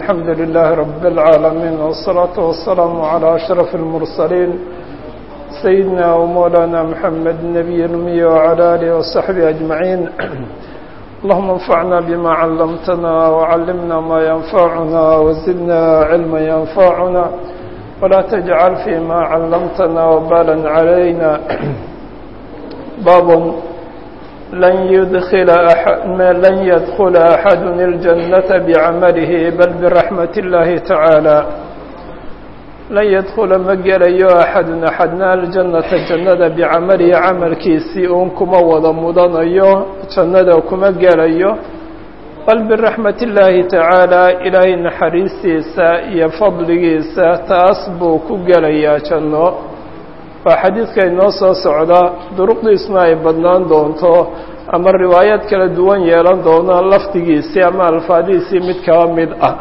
الحمد لله رب العالمين والصلاة والسلام على أشرف المرسلين سيدنا ومولانا محمد النبي الأمي وعلى آله وصحبه أجمعين اللهم انفعنا بما علمتنا وعلمنا ما ينفعنا وزدنا علما ينفعنا ولا تجعل فيما علمتنا وبالا علينا باب لن يدخل أحد لن يدخل أحد الجنة بعمله بل برحمة الله تعالى لن يدخل مجليو أحد أحدنا الجنة جنة بعمله عمل كيسي أنكم وضمضنيو جنة كما جليو بل برحمة الله تعالى إلهي نحريسيسا يفضليسا تأصبو كجليا جنة waa xadiidka inoo soo socda duruqdiisna ay badnaan doonto ama riwaayaad kala duwan yeelan doono lafdigiisii ama alfaadihiisii mid kaba mid ah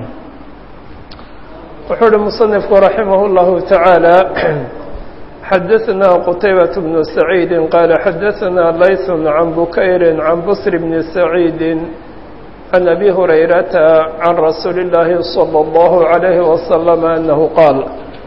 wuxuu uhi musanifku raximah اllahu tacaala xadaثna qutaybaة bnu saciidi qaala xadaثna layث can bukayri can busr bni saciidi can abi hurayrata can rasuuli اllaahi salى اllahu عalayhi wasalam anahu qaal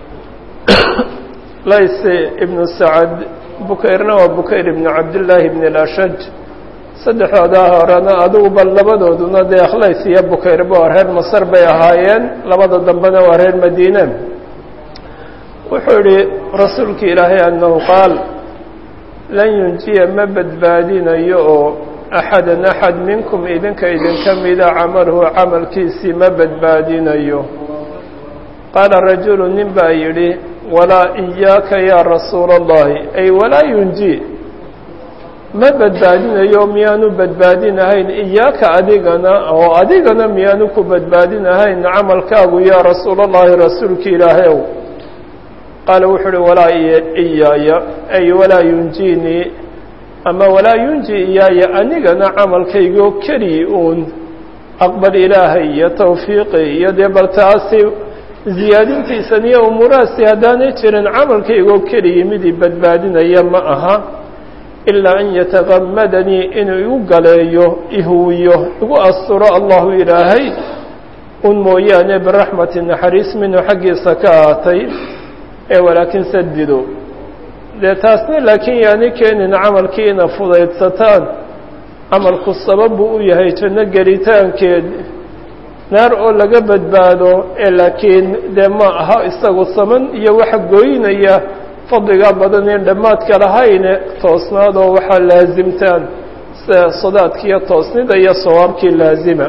lays ibnu sacad bukayrna waa bukayr ibnu cabdillaahi ibn alashaj saddexdoodaa horena adugu bal labadooduna dee khlays iyo bukayrba waa reer masar bay ahaayeen labada dambena waa reer madiine wuxuu yihi rasuulka ilaahay annahu qaal lan yunjiya ma badbaadinayo oo axadan axad minkum idinka idinka mida camaluhu camalkiisii ma badbaadinayo qaala rajulu nin baa yidhi walaa iyaaka yaa rasuula allahi ay walaa yunji ma badbaadinayo miyaanu badbaadinahayn iyaaka adigana oo adigana miyaanu ku badbaadinahayn camalkaagu yaa rasuula allahi rasuulka ilaahayow qaala wuxuu uhi walaa iyaaya ay walaa yunjinii ama walaa yunji iyaaya anigana camalkaygoo keliyi uun aqbal ilaahay iyo tawfiiqi iyo dee bal taasi ziyaadintiisan iyo umuurahaasi haddaanay jirin camalkaygoo keliyi midii badbaadinaya ma aha ilaa an yatagamadanii inuu igu galeeyo ihuwiyo igu asturo allahu ilaahay un mooyaane biraxmati naxariis minhu xaggiisa ka ahaatay ee walaakin sadido dee taasna laakiin yaani keenin camalkii ina fudaydsataan camalku sabab buu u yahay janno gelitaankeed naar oo laga badbaado ee laakiin dee ma aha isagu saman iyo waxa gooynaya fadliga badan in dhammaadka lahayne toosnaadoo waxaa laasimtaan sida sadaadkiiyo toosnida iyo sawaabkii laazima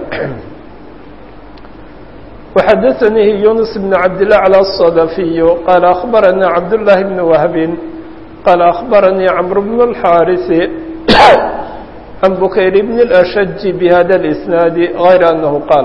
وxadaثanihi yunus bn cabdالأعlى الصdفiy qaala أخbaranii cabdاللahi bn wahbin qaala أخbaranii cmr bn الxاariثi can bukayr bn الأshج bhada الإsnaadi غayr أnahu qaal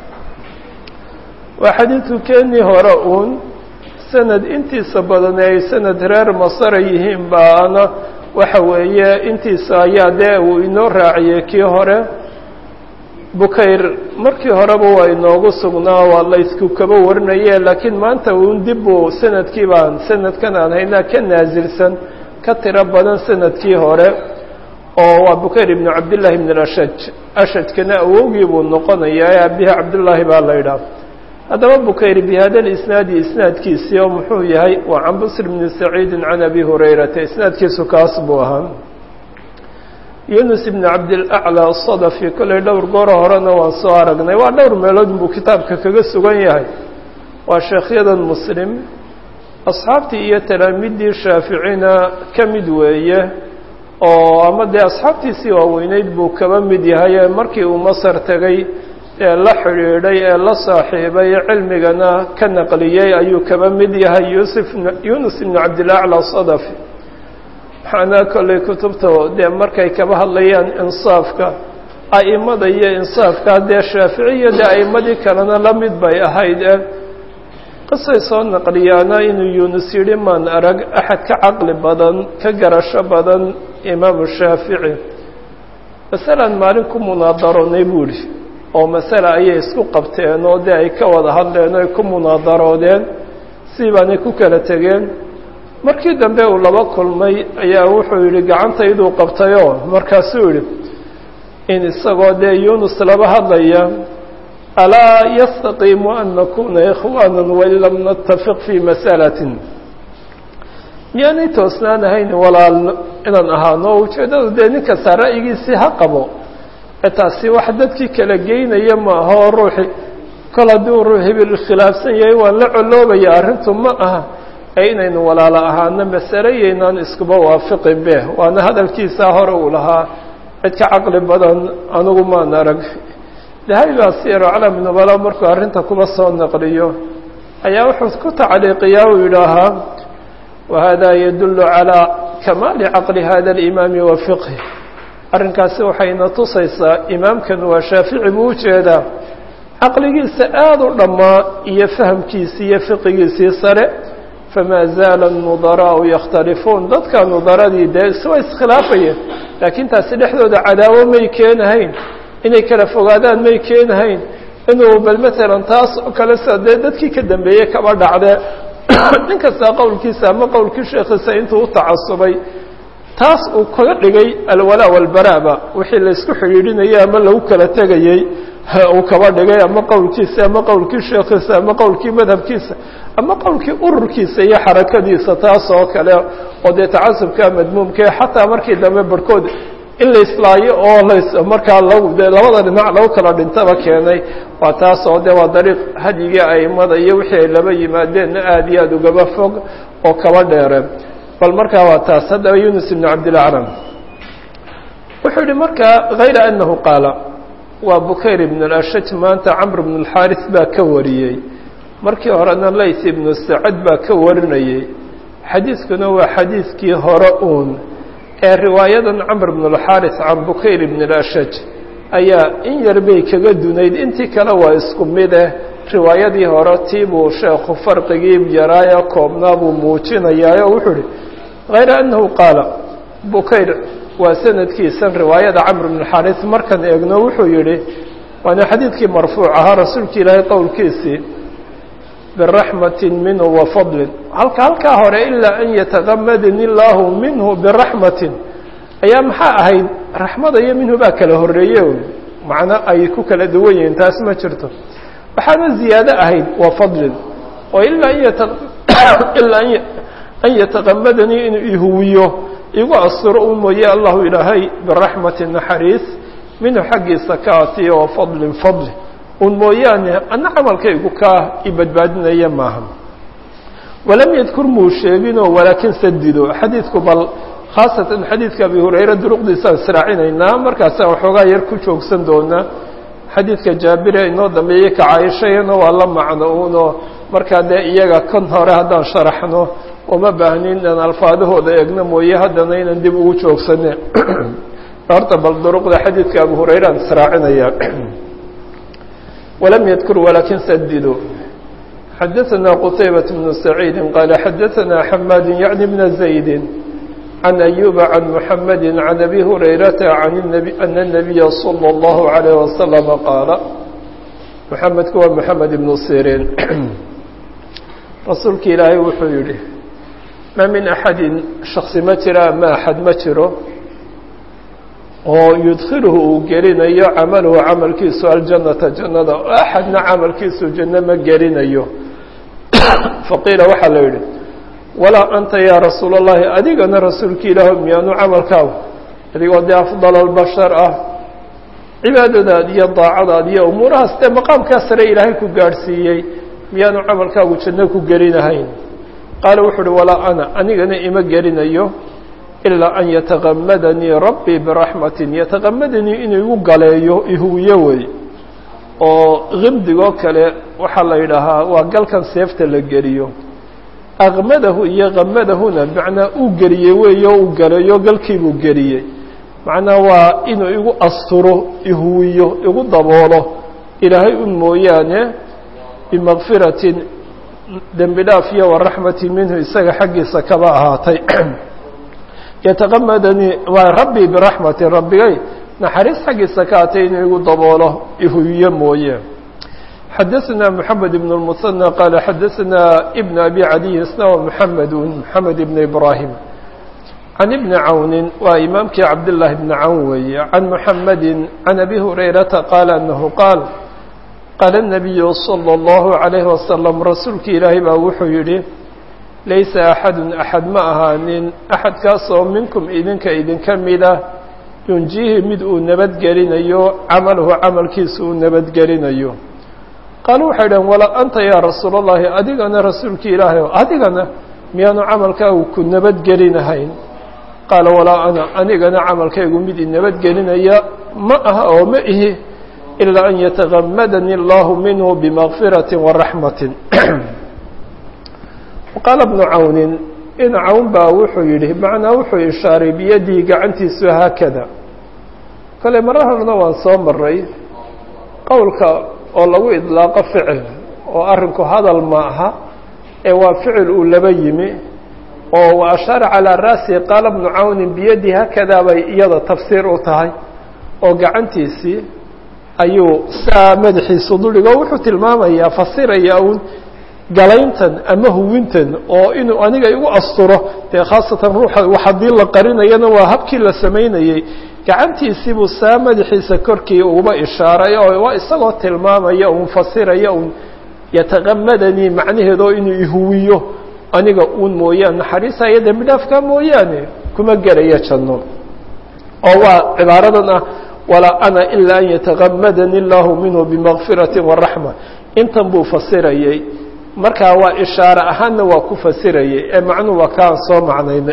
waa xadiidku keenii hore uun sanad intiisa badan ay sanad reer masara yihiin baana waxa weeye intiisa ayaa dee uu inoo raaciyey kii hore bukayr markii horeba waa inoogu sugnaa waa laysku kaba warinaye laakiin maanta uun dib uu sanadkii baan sanadkan aan haynaa ka naasilsan ka tiro badan sanadkii hore oo waa bukayr ibnu cabdillaahi ibn ashaj ashajkana awowgii buu noqonayaa ee abihi cabdullaahi baa la yidhaah haddaba bukayr bihada lisnaadi isnaadkiisii oo muxuu yahay waa can busr bni saciidi can abi hurayrata isnaadkiisu kaas buu ahaa yunus ibn cabdilaclى asadafi kollay dhowr gooro horena waan soo aragnay waa dhowr meelood buu kitaabka kaga sugan yahay waa sheekhyadan muslim asxaabtii iyo talaamiiddii shaaficina ka mid weeye oo ama dee asxaabtiisii waaweyneyd buu kaba mid yahay ee markii uu masar tegey ee la xidhiidhay ee la saaxiibay cilmigana ka naqliyey ayuu kaba mid yahay yusuf yunus ibnu cabdilacla sadafi waxaana kollay kutubta dee markay kaba hadlayaan insaafka a'imada iyo insaafka dee shaaficiya dee a'immadii kalena la mid bay ahayd e qisay soo naqliyaana inuu yunus yidhi maan arag axad ka caqli badan ka garasho badan imaamu shaafici masalan maalin ku munaadaronay buu idhi oo masale ayay isku qabteen oo dee ay ka wada hadleen o ay ku munaadaroodeen sii baanay ku kala tegeen markii dambe uu laba kulmay ayaa wuxuu yidhi gacantayduu qabtayoo markaasuu yidhi in isagoo dee yunus laba hadlaya alaa yastaqiimu an nakuna ikhwaana wain lam natafiq fii masalatin miyaanay toosnaan ahayn walaal inaan ahaano ujeeddadu dee nin kasta ra'yigiisii ha qabo ee taasi wax dadkii kala geynaya ma aha oo ruuxi kol hadduu ruux hibil khilaafsan yahay waan la coloobaya arrintu ma aha ee inaynu walaalo ahaano masale yaynaan iskuba waafiqin be waana hadalkiisaa hore uu lahaa cid ka caqli badan anigu maan arag dahabi baa siyaro calam nubala markuu arrinta kuba soo naqliyo ayaa wuxuu ku tacliiqiyaa uu yidhaahaa wahada yadullu calaa kamaali caqli hada alimaami wa fiqhi arrinkaasi waxayna tusaysaa imaamkan waa shaafici buu ujeedaa caqligiisa aada u dhammaa iyo fahamkiisii iyo fiqigiisii sare famaa zaala nudaraau yakhtalifuun dadka nudaradii dee iswa iskhilaafayeen laakiin taasi dhexdooda cadaawo may keenahayn inay kala fogaadaan may keenahayn inuu bal matalan taas oo kale sida dee dadkii ka dambeeyey kaba dhacde nin kastaa qowlkiisa ama qowlkii sheekhiisa intuu u tacasubay taas uu kaga dhigay alwalaa walbaraaba wixii laysku xidhiidhinayay ama lagu kala tegayey uu kaba dhigay ama qowlkiisa ama qowlkii sheekhiisa ama qowlkii madhabkiisa ama qowlkii ururkiisa iyo xarakadiisa taas oo kale oo dee tacasubka madmuumkae xataa markii dambe barhkood in la islaayo oo las markaa lagu dee labada dhinac lagu kala dhintaba keenay waa taas oo de waa dariiq hadyigii aimada iyo wixii ay laba yimaadeenna aada iyo aada ugaba fog oo kaba dheere bal markaa waa taas haddaba yunus ibn cabdilaclam wuxuu yihi markaa hayra anahu qaala waa bukayr ibn alashaj maanta camr bn alxaaris baa ka wariyey markii horena lays ibnu sacad baa ka warinayey xadiiskuna waa xadiiskii hore uun ee riwaayadan camr bn alxaaris can bukayr ibn alashaj ayaa in yar bay kaga dunayd intii kale waa isku mid eh riwaayadii hore tii buu sheekhu farqigii yaraaya koobnaa buu muujinayaa oo wuxuu ihi hayra annahu qaala bukayr waa sanadkiisan riwaayada camr bn xaaris markaan eegno wuxuu yihi waana xadiidkii marfuuc ahaa rasuulki ilaahay qowlkiisii biraxmati minhu wa fadlin halka halkaa hore ilaa an yatagamadani illaahu minhu biraxmatin ayaa maxaa ahayd raxmada iyo minhu baa kala horreeye macno ay ku kala duwan yihiin taas ma jirto waxaana ziyaado ahayd waa fadlin oo ilaa ilaa an yataqamadanii inuu ihuwiyo igu asturo u mooye allahu ilaahay biraxmati naxariis minhu xaggiisa ka atiya oo fadlin fadli un mooyaane ana camalkaygu kaa i badbaadinaya maaha walam yadkur muu sheeginoo walaakin sadido xadiidku bal khaasatan xadiidka abi hurayra duruqdiisaan israacinaynaa markaasaan waxoogaa yar ku joogsan doonaa xadiidka jaabire inoo dambeeyey ka caayishayana waa la macno uunoo markaa dee iyaga kan hore haddaan sharaxno uma baahnin inaan alfaadahooda eegno mooye haddana inaan dib ugu joogsane horta bal duruqda xadiidka abu hurayra aan israacinaya walam yadkur walaakin sadido xadaثna qtaybaة bnu saciidi qaala xadaثna xamaad yaعni bna زaydi can أyuba can muxamadi can abi hurayrata ana الnabiya slى اllahu عalيه waslama qaala muxamedku waa moxamed ibnu sirin rasuulki ilaahay wuxuu yihi ma min axadi shaksi ma jira ma axad ma jiro oo yudkhiluhu uu gelinayo camaluhu camalkiisu aljannata jannada oo axadna camalkiisu janno ma gelinayo faqiila waxaa la yidhi walaa anta yaa rasuul اllahi adigana rasuulki ilaah miyaanu camalkaagu adigoo dee afdal albashar ah cibaadadaad iyo daacadaad iyo umuurahaas dee maqaamkaa sare ilaahay ku gaadhsiiyey miyaanu camalkaagu janno ku gelinahayn qaala wuxuu uhi walaa ana anigana ima gelinayo ilaa an yataqamadanii rabbii biraxmatin yataqamadanii inuu igu galeeyo ihuwiyo wey oo qimdigoo kale waxaa la yidhaahaa waa galkan seefta la geliyo aqmadahu iyo qamadahuna macnaa uu geliyey weeyo uu galeeyo galkiibuu geliyey macnaa waa inuu igu asturo ihuwiyo igu daboolo ilaahay un mooyaane bimakfiratin dembi dhaaf iyo waraxmatin minhu isaga xaggiisa kaba ahaatay yataqamadanii waa rabbii biraxmatin rabbigay naxariis xaggiisa ka atay inuu igu daboolo ihuwiyo mooye xadaثna mحamed بن المثنى qaala xadaثna بn abi cadiy isna wa mحamed mحamed ibn ibrahim can ibni cawni waa imaamkii cabdالlahi bni cawn weeye can muxamedi can abi hurayrata qaala anahu qaal qaala الnabiyu salى اllahu عalayhi wasalam rasuulki ilaahay baa wuxuu yidhi laysa axadun axad ma ahaanin axadkaasoo minkum idinka idinka mida yunjiihi mid uu nabadgelinayo camalahu camalkiisa uu nabadgelinayo qaalu waxay dhaheen walaa anta yaa rasuul اllahi adigana rasuulki ilaahay o adigana miyaanu camalkaagu ku nabadgelinahayn qaala walaa ana anigana camalkaygu mid i nabadgelinaya ma aha oo ma ihi ilaa an yatagamadani allahu minhu bimakfirati waraxmati qaala bnu cawnin in cawn baa wuxuu yidhi macnaa wuxuu ishaaray biyadii gacantiisu haakada kale marar horna waan soo maray qowlka oo lagu idlaaqo ficil oo arrinku hadal ma aha ee waa ficil uu laba yimi oo wa ashaara calaa ra'sihi qaala bnu cawnin biyadii haakadaa bay iyada tafsiir u tahay oo gacantiisii ayuu saa madaxiisu duldhigo wuxuu tilmaamayaa fasiraya uun galayntan ama huwintan oo inuu aniga igu asturo dee khaasatan ruuxa wax haddii la qarinayana waa habkii la samaynayey gacantiisiibuu saa madaxiisa korkii uba ishaaray oo waa isagoo tilmaamaya uun fasiraya uun yataqamadanii macnaheedoo inuu ihuwiyo aniga uun mooyaan naxariisaya dembi dhaafka mooyaane kuma gelaya janno oo waa cibaaradan ah walaa ana ilaa an yataqamadani allahu minhu bimakfirati waraxma intan buu fasirayey markaa waa ishaare ahaanna waa ku fasirayay ee macnuhu waa kaan soo macnaynay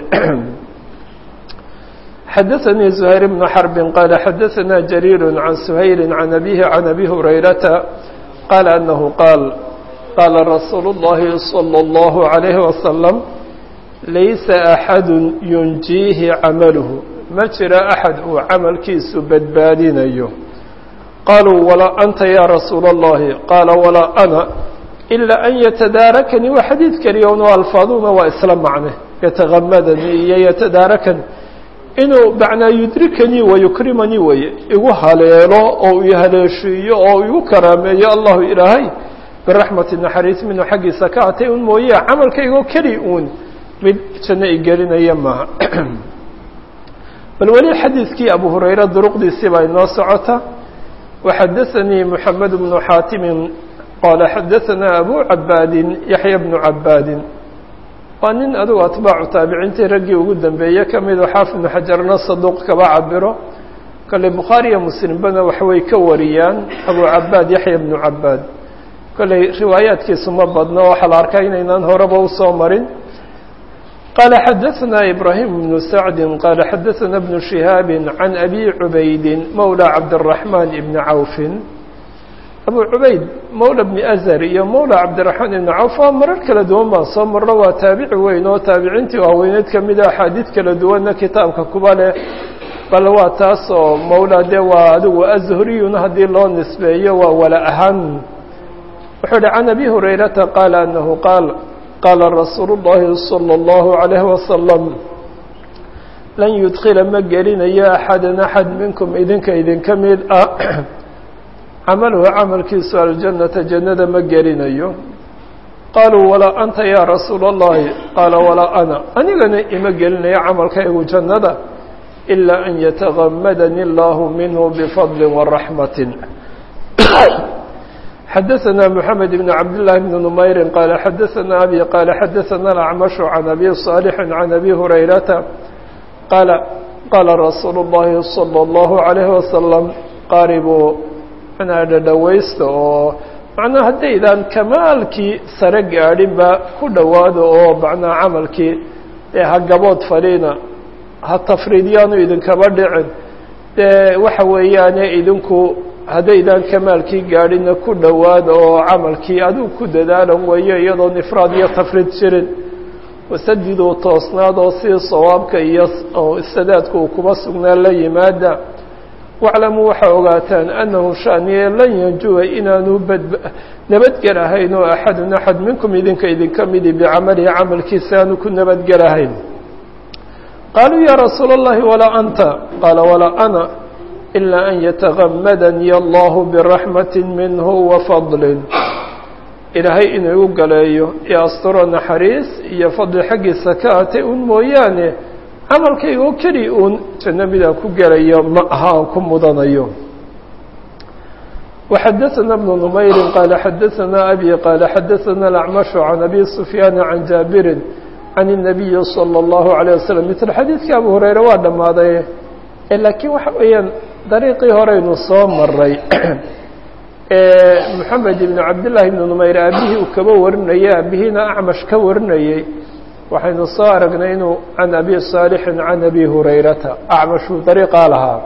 xadaثanii زuhayr بن xرb qaala xadaثana jariir can سuhayli can abihi can abi hurayrata qaala anahu qaal qaala rasuulu الlahi salى الlahu عalayhi wasalam laysa axadu yunjiihi camaluhu ma jira axad uu camalkiisu badbaadinayo qaluu walaa anta ya rasuula الlahi qaala walaa ana ilaa an yatadaarakanii waa xadiid keliya un alfaaduna waa isla macne yatagamadanii iyo yatadaarakani inuu macnaa yudrikanii wayukrimanii weye igu haleelo oo i haleeshiiyo oo igu karaameeyo allahu ilaahay biraxmati naxariis minhu xaggiisa ka atay un mooye camalkaygoo keli uun mid janno igelinaya maaha bal weli xadiidkii abu hurayra duruqdiisii baa inoo socota waxadaanii moxamed bnu xaatimin qaala xadaثana abu cabaadin yaxya bnu cabaadin waa nin adugu atbaacu taabiciintii raggii ugu dambeeye ka midoo xaafid bnu xajarna saduuq kaba cabiro kale bukhaariya muslimbana waxbay ka wariyaan abu cabaad yaxya bnu cabaad kolley riwaayaadkiisu ma badno waxaa la arkaa inaynaan horeba usoo marin qaala xadaثana ibraahim bnu sacdi qaala xadaثana bnu shihaabi can abi cubaydin mowla cabdالraxmaan ibni cawfin abu cubayd mowla bni azar iyo mowla cabdiraxmaan ibni cawf waa marar kala duwan baan soo marro waa taabici weyn oo taabiciintii waaweyneed ka mida axaadiid kala duwanna kitaabka kuba leh bal waa taas oo mowla dee waa adigu azhriyun haddii loo nisbeeyo waa wala ahaan wuxuu ihi can abi hurayrata qaala anahu qaal qaala rasuulu llahi salى اllahu عalayhi wasalam lan yudkila ma gelinayo axadan axad minkum idinka idinka mid ah camaluhu camalkiisu aljannata jannada ma gelinayo qaaluu walaa anta yaa rasuula اllahi qaala walaa ana anigana ima gelinayo camalkaygu jannada ilaa an yatagamadani allahu minhu bifadli waraxmati xadaثana mحamed bn cabdالlahi bn nmayri qaala xadaثana abi qaala xadaثana alacmashu can abi صaalixi can abi hurayrata qaala qaala rasuulu اllahi salى اllahu عalayhi wasalam qaaribuu manaa dhadhawaysta oo macnaa haddaydaan kamaalkii sare gaadhinba ku dhowaado oo macnaa camalkii ee ha gabood fadhiina ha tafriidyaanu idinkaba dhicin dee waxa weeyaane idinku haddaydaan kamaalkii gaadhina ku dhowaada oo camalkii adigu ku dadaalan weeyo iyadoon ifraad iyo tafriid jirin wasadiduu toosnaad oo sidii sawaabka iyo sadaadka uu kuba sugnaa la yimaada waclamuu waxaa ogaataan annahu shaniye lan yanjuwa inaanu badb nabadgelahayn oo axadun axad minkum idinka idinka midi bicamalihi camalkiisa aanu ku nabadgelahayn qaaluu yaa rasuula اllahi walaa anta qaala walaa ana ilaa an yatagamadanii allahu biraxmati minhu wafadlin ilaahay inuu igu galeeyo iyo asturo naxariis iyo fadli xaggiisa ka atay un mooyaane camalkayga oo keli uun janno midaan ku gelayo ma aha aan ku mudanayo وxadثna بن نmayri qال xadثna أbي qال xadثna الأعmش عن أbي سفyاn عن jاabiri عن النaبiي صلى الله عليه وسلم mثل xadيiثka abu هurayre waa dhamaaday lakiin waxa weeyaan dariiqii horeynu soo maray محamed بن cabdاللahi بن نmayr aabihii uu kaba warinayay aabihiina acmash ka warinayey waxaynu soo aragnay inuu can abi صاalحi can abi hurayrata acmashuu dariiqaa lahaa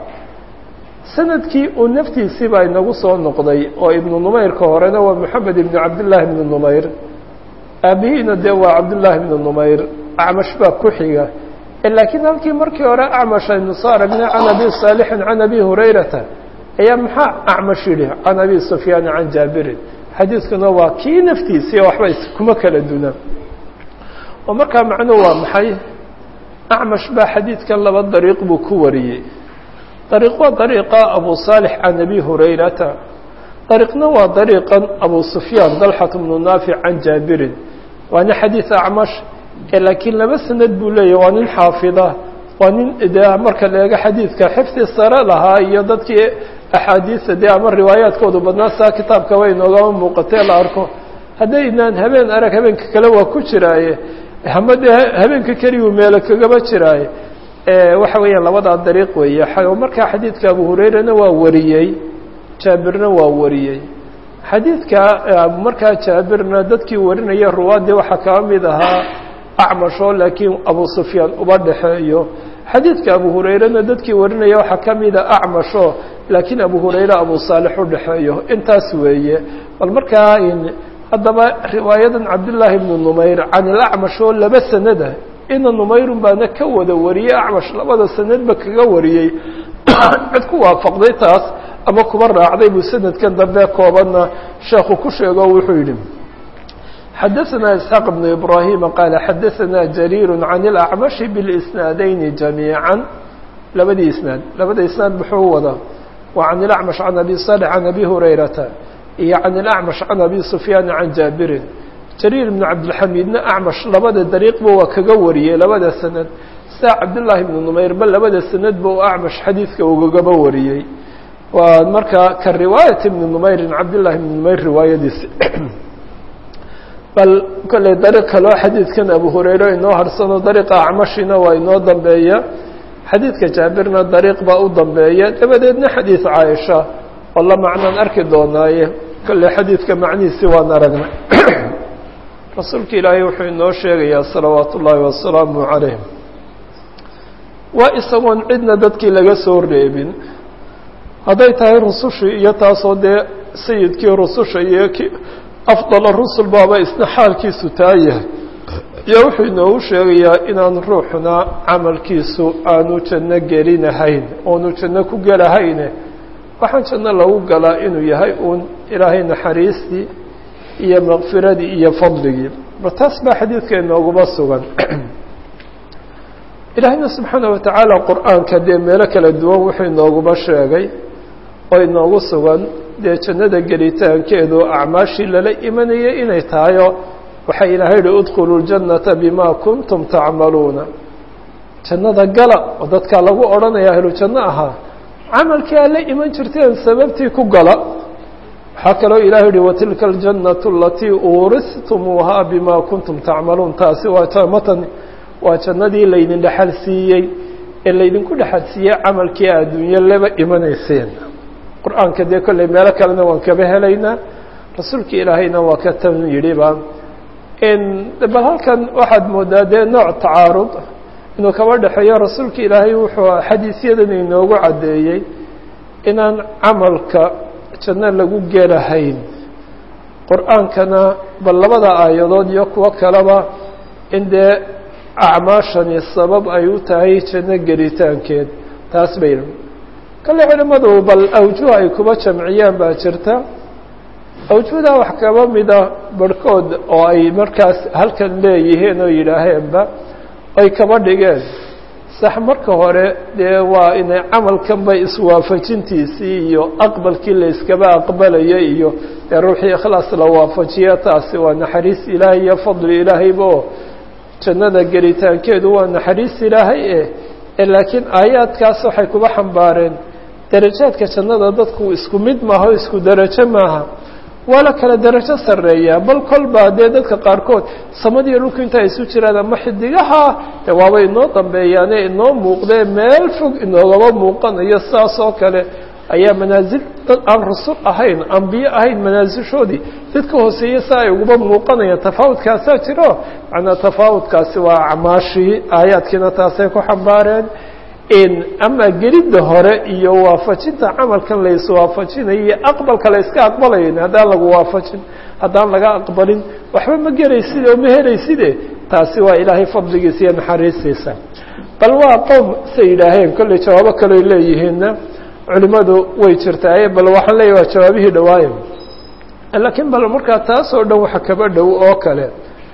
sanadkii uu naftiisii baa inagu soo noqday oo ibnu numayrka horena waa moxamed ibnu cabdillaahi ibnu numayr aabihiina dee waa cabdullaahi ibnu numayr acmash baa ku xiga laakiin halkii markii hore acmash aynu soo aragnay can abi saalixin can abi hurayrata ayaa maxaa acmash yidhi can abi sufyaani can jaabirin xadiiskuna waa kii naftiisii waxba iskuma kala duna oo markaa macnuhu waa maxay acmash baa xadiidkan laba dariiq buu ku wariyey dariiq waa dariiqa abu saalix can abi hurayrata dariiqna waa dariiqan abu sufyaan dalxat bnu naafic can jaabirin waana xadiid acmash laakiin laba sanad buu leeyahy waa nin xaafida waa nin de marka la eego xadiidka xifdi sare lahaa iyo dadkii axaadiista dee ama riwaayaadkoodu badnaa saa kitaabka way noogama muuqatee la arko haddaynaan habeen arag habeenka kale waa ku jiraaye ama dee habeenka keliyu meelo kagaba jiraaye waxa weeyaan labadaa dariiq weeye markaa xadiidka abu hurayrana waa wariyey jaabirna waa wariyey xadiidka markaa jaabirna dadkii warinaya ruwaadii waxaa kaba mid ahaa acmasho laakiin abu sufyaan uba dhexeeyo xadiidka abu hurayrena dadkii warinaya waxaa ka mida acmasho laakiin abu hurayre abu saalix u dhexeeyo intaas weeye bal markaa haddaba riwaayadan cabdillaahi ibnu numayr can ilacmash oo laba sanada ina numayrun baana ka wada wariyey acmash labada sanadba kaga wariyey cid ku waafaqday taas ama kuba raacday buu sanadkan dambe koobanna sheekhu ku sheego wuxuu yidhi xadaثna isxaaq بn ibrahima qaala xadaثna jariir can اlacmashi biاlisnaadayni jamiiعa labadii isnaad labada isnaad muxuu wada waa can ilacmash can abi salix can abi hurayrata iyo can ilacmash can abi sufyaana can jaabirin jariir ibnu cabdilxamiidna acmash labada dariiqba waa kaga wariyey labada sanad sidaa cabdullaahi ibnu numayrba labada sanadba uu acmash xadiidka ugagaba wariyey waa markaa ka riwaayat ibni numayrin cabdullahi ibni numayr riwaayadiisi bal kolley dariiq kaloo xadiidkan abu hurayre inoo harsano dariiqa acmashina waa inoo dambeeya xadiidka jaabirna dariiq baa u dambeeya dabadeedna xadiid caaisha oo la macnaan arki doonaaye kolley xadiidka macnihiisi waan aragnay rasuulka ilaahay wuxuu inoo sheegayaa salawaatu ullaahi wasalaamu calayh waa isagoon cidna dadkii laga soo reebin hadday tahay rusushii iyo taasoo dee sayidkii rususha iyo ki afdala rusul baaba isna xaalkiisu taa yahay iyo wuxuu inoogu sheegayaa inaan ruuxna camalkiisu aanu janno gelinahayn oonu janno ku gelahayne waxaan janno lagu galaa inuu yahay uun ilaahay naxariistii iyo makfiradii iyo fadligii ba taas baa xadiidka inooguma sugan ilaahayna subxaana watacaala qur-aanka dee meelo kala duwan wuxuu inooguma sheegay oo inoogu sugan dee jannada gelitaankeedu acmaashii lala imanayay inay tahayo waxaa ilaahay yihi udkhuluu ljannata bima kuntum tacmaluuna jannada gala oo dadkaa lagu odhanaya ahlu janno ahaa camalkii aad la iman jirteen sababtii ku gala waxaa kaloo ilahay yihi watilka aljannatu alatii uuristumuuhaa bima kuntum tacmaluun taasi waa matan waa jannadii laydin dhexal siiyey ee laydinku dhexal siiyey camalkii adduunyo laba imanayseen qur-aanka dee kolley meelo kalena waan kaba helaynaa rasuulka ilaahayna waa ka tan yidhiba bal halkan waxaad moodaa dee nooc tacaarud inuu kaba dhexeeyo rasuulka ilaahay wuxuu xadiisyadan inoogu caddeeyey inaan camalka janno lagu gelahayn qur-aankana bal labada aayadood iyo kuwo kaleba in dee acmaashani sabab ay u tahay janno gelitaankeed taas bay kale culimmadu bal awjuh ay kuba jamciyaan baa jirta awjuhdaa wax kaba mida barhkood oo ay markaas halkan leeyihiin oo yidhaaheenba ay kaba dhigeen sax marka hore dee waa inay camalkanba iswaafajintiisii iyo aqbalkii la iskaba aqbalaya iyo dee ruuxii ikhlaas la waafajiya taasi waa naxariis ilaahay iyo fadli ilaahayba oo jannada gelitaankeedu waa naxariis ilaahay eh laakiin aayaadkaas waxay kuba xambaareen darajaadka jannada dadku isku mid maaha o isku darajo maaha waa la kala darajo sarreeyaa bal kolba dee dadka qaarkood samadiiyo dhulku inta isu jiraan ama xidigaha de waaba inoo dambeeyaane inoo muuqdee meel fog inoogaba muuqanayo saas oo kale ayaa manaasil dad aan rusul ahayn ambiye ahayn manaasilshoodii dad ka hooseeye si ay uguba muuqanayaan tafaawudkaasaa jiro macnaa tafaawudkaasi waa acmaashii aayaadkiina taasay ku xambaareen ama gelidda hore iyo waafajinta camalkan la iswaafajinayo iyo aqbalka la iska aqbalayn haddaan lagu waafajin haddaan laga aqbalin waxba ma gelayside oo ma helayside taasi waa ilaahay fadligiisa iyo naxariistiisa bal waa qowm say yidhaaheen kolley jawaabo kaleo leeyihiinna culimadu way jirtaaye bal waxaan leeyahy waa jawaabihii dhawaaye laakiin bal markaa taas oo dhan waxa kaba dhow oo kale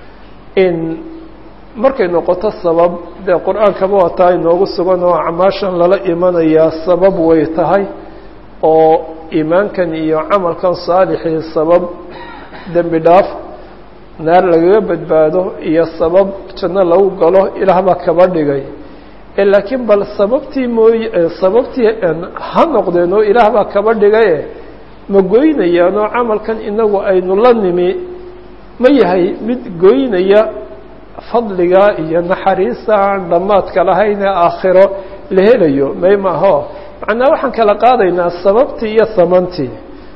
in markay noqoto sabab dee qur-aankaba waa taa inoogu sugan oo acmaashan lala imanayaa sabab way tahay oo iimaankan iyo camalkan saalixii sabab dembi dhaaf naar lagaga badbaado iyo sabab janno lagu galo ilaah baa kaba dhigay laakiin bal sababtii mooy sababtii ha noqdeen oo ilaah baa kaba dhigaye ma goynayaan oo camalkan inagu aynu la nimi ma yahay mid goynaya fadliga iyo naxariista aan dhammaadka lahayn ee aakhiro la helayo may maaho macnaa waxaan kala qaadaynaa sababtii iyo samantii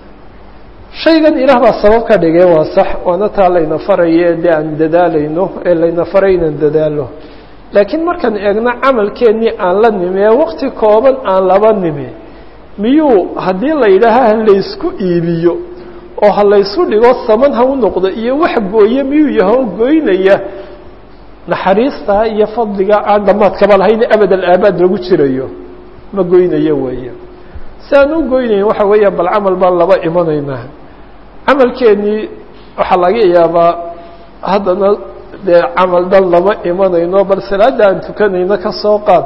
shaygan ilaah baa sabab ka dhigay waa sax waana taa layna faraye dee aan dadaalayno ee layna faray inaan dadaalo laakiin markaan eegno camalkeennii aan la nimi ee wakti kooban aan laba nimi miyuu haddii la yidhaaha ha laysku iibiyo oo ha laysu dhigo saman ha u noqdo iyo wax gooye miyuu yaho goynaya naxariista iyo fadliga aan dhammaadkaba lahayn abad alaabaad lagu jirayo ma goynayo weeye si aan u goynayn waxa weeya bal camal baan laba imanaynaa camalkeennii waxaa laga yaabaa haddana dee camal dhan lama imanayno bal salaadda aan tukanayno ka soo qaad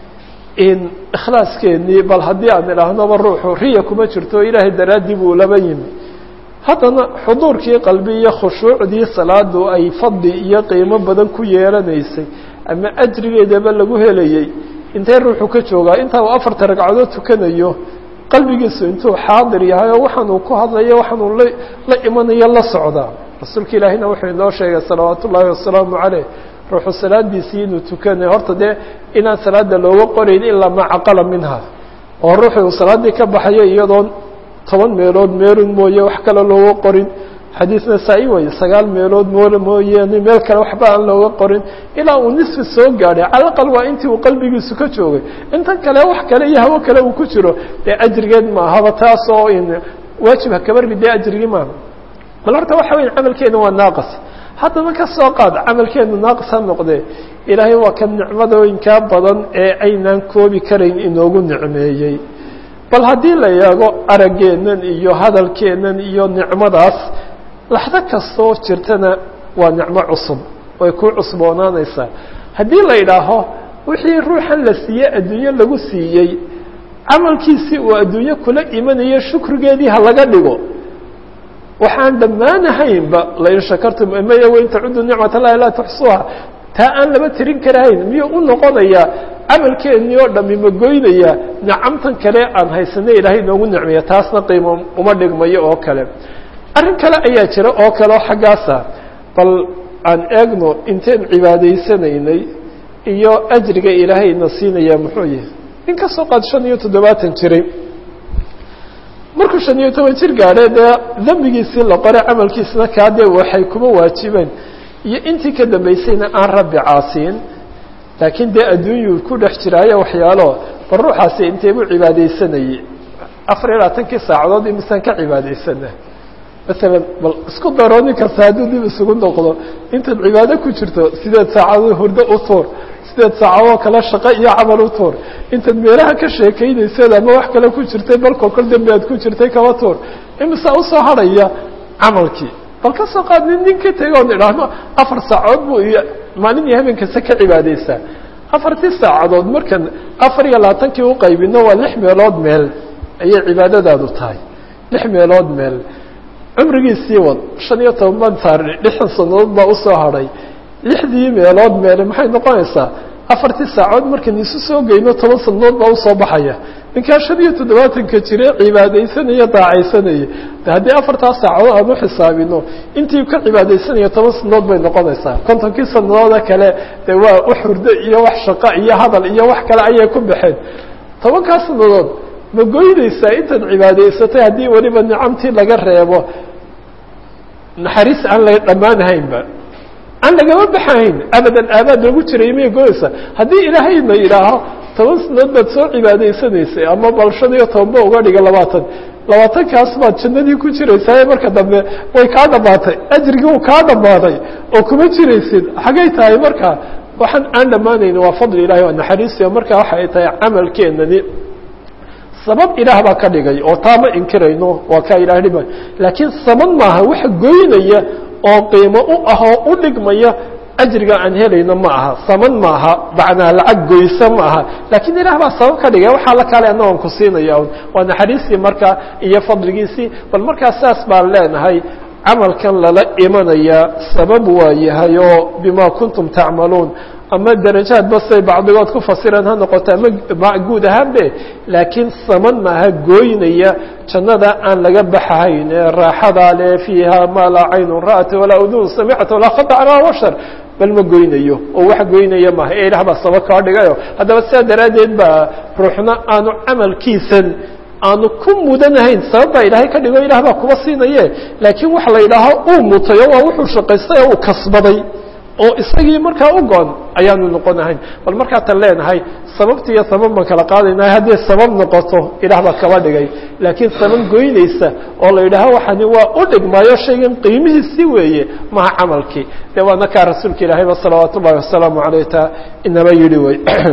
in ikhlaaskeenii bal haddii aan idhaahnaba ruuxu riya kuma jirto ilaahay daraaddii buu laba yimi haddana xuduurkii qalbi iyo khushuucdii salaadu ay fadli iyo qiimo badan ku yeelanaysay ama ajrigeedaba lagu helayey intee ruuxu ka joogaa intaa uu afarta ragcadood tukanayo qalbigiisu intuu xaadir yahay oo waxaan uu ku hadlayo waxaan uu la imanayo la socdaa rasuulka ilaahina wuxuu inoo sheegay salawaat ullaahi wasalaamu caleyh ruuxu salaadiisii inuu tukanayo horta dee inaan salaada looga qorayn ilaa maa caqala minha oo ruuxu uu salaaddii ka baxayo iyadoon toban meelood meelun mooye wax kale looga qorin xadiisna saa-i waye sagaal meelood moole mooyeene meel kale waxba aan looga qorin ilaa uu nisfi soo gaadhay calaqal waa intii uu qalbigiisu ka joogay intan kale wax kale iyo hawo kale uu ku jiro dee ajrigeed maahaba taas oo in waajib ha kabarbi dee ajrigii maaha bal horta waxa weya camalkeena waa naaqis haddana ka soo qaad camalkeenu naaqis ha noqdee ilaahay waa ka nicmadooyinkaa badan ee aynaan koobi karayn inoogu nicmeeyey bal haddii la eego araggeennan iyo hadalkeennan iyo nicmadaas laxdo kastoo jirtana waa nicmo cusub way ku cusboonaanaysaa haddii la idhaaho wixii ruuxan la siiyey adduunyo lagu siiyey camalkiisii uu adduunyo kula imanayo shukrigeedii ha laga dhigo waxaan dhammaanahaynba lain shakartum maya wain tacudu nicmat allahi laa tuxsuuha taa aan laba tirin karahayn miyuu u noqonayaa camalkeennii oo dhami ma goynaya nicamtan kale aan haysanay ilaahay inoogu nicmeeya taasna qiimo uma dhigmayo oo kale arrin kale ayaa jira oo kale oo xaggaasa bal aan eegno inteen cibaadaysanaynay iyo ajriga ilaahay ina siinayaa muxuu yahay in ka soo qaad shan iyo toddobaatan jiray markuu shan iyo toban jir gaadhay dee dembigiisii la qoray camalkiisna kaa dee waxay kuma waajibeen iyo intii ka dambaysayna aan rabbi caasiin laakiin dee adduunyuu ku dhex jiraayo waxyaalo bal ruuxaasi inteebuu cibaadaysanayey afar iyo labaatankii saacadood imisaan ka cibaadaysana maalan bal isku daro nin kasta hadduu dib isugu noqdo intaad cibaado ku jirto sideed saacadood hurdo u tuur sideed saacadoo kale shaqo iyo camal u tuur intaad meelaha ka sheekaynaysad ama wax kale ku jirtay balkoo kol dambi aad ku jirtay kaba tuur imisaa usoo hadhaya camalkii bal ka soo qaad nin nin ka tega oon idhaahno afar saacadood buu iyo maalin iyo habeen kasta ka cibaadaysaa afartii saacadood markan afar iyo labaatankii u qaybino waa lix meelood meel ayay cibaadadaadu tahay lix meelood meel cumrigiisii wad shan iyo toban baan saarnay lixdan sanadood baa usoo hadhay lixdii meelood meele maxay noqonaysaa afartii saacood markan isu soo geyno toban sanadood baa usoo baxaya ninkaa shan iyo toddobaatanka jire cibaadaysanaya daacaysanaya de haddii afartaa saacadood aan u xisaabino intii ka cibaadaysanaya toban sanadood bay noqonaysaa kontonkii sanadooda kale de waa wax hurdo iyo wax shaqo iyo hadal iyo wax kale ayay ku baxeen tobankaa sanadood ma goynaysaa intaad cibaadaysatay haddii weliba nicamtii laga reebo naxariis aan la dhammaanhaynba aan lagama baxayn abadan aabaad loogu jiray miyay goyaysaa haddii ilaahayna yidhaaho toban sanadood baad soo cibaadaysanaysay ama bal shan iyo tobanba uga dhiga labaatan labaatankaas baad jannadii ku jiraysaa marka dambe way kaa dhammaatay ajrigii uu kaa dhammaaday oo kuma jiraysid xaggay tahay marka waxaan aan dhammaanayn waa fadli ilahay waa naxariisiyo marka waxa ay tahay camalkeenani sabab ilaah baa ka dhigay oo taa ma inkirayno waa kaa ilaah dhima laakiin sabab maaha waxa goynaya oo qiimo u ah oo u dhigmaya ajriga aan helayno ma aha saman maaha macnaa lacag goysa ma aha laakiin ilaah baa sabab ka dhigay waxaa la kaale anna waan ku siinaya waa naxariistii markaa iyo fadligiisii bal markaa saas baan leenahay camalkan lala imanaya sabab waa yahay oo bima kuntum tacmaluun ama darajaad basay bacdigood ku fasireen ha noqoto ama guud ahaanbe laakiin saman maaha gooynaya jannada aan laga baxahayn ee raaxadaa le fiiha maa laa caynun ra'at walaa udun samicta walaa khata calaa bashar bal ma goynayo oo wax goynaya maaha ee ilaah baa sabab kaa dhigayo haddaba sidaa daraaddeed baa ruuxna aanu camalkiisan aanu ku mudanahayn sabab baa ilaahay ka dhigo ilah baa kuba siinaye laakiin waxa la yidhaaho uu mutayo waa wuxuu shaqaystay oo uu kasbaday oo isagii markaa u go-on ayaanu noqonahayn bal markaa tan leenahay sababti iyo sabab baan kala qaadaynahay hadday sabab noqoto ilaah baa kaba dhigay laakiin sabab goynaysa oo la yidhaaho waxani waa u dhigmaayo shaygan qiimihiisii weeye maha camalkii dee waana kaa rasuulka ilaahayba salawaat ullahi wasalaamu caleyh taa inaba yidhi wey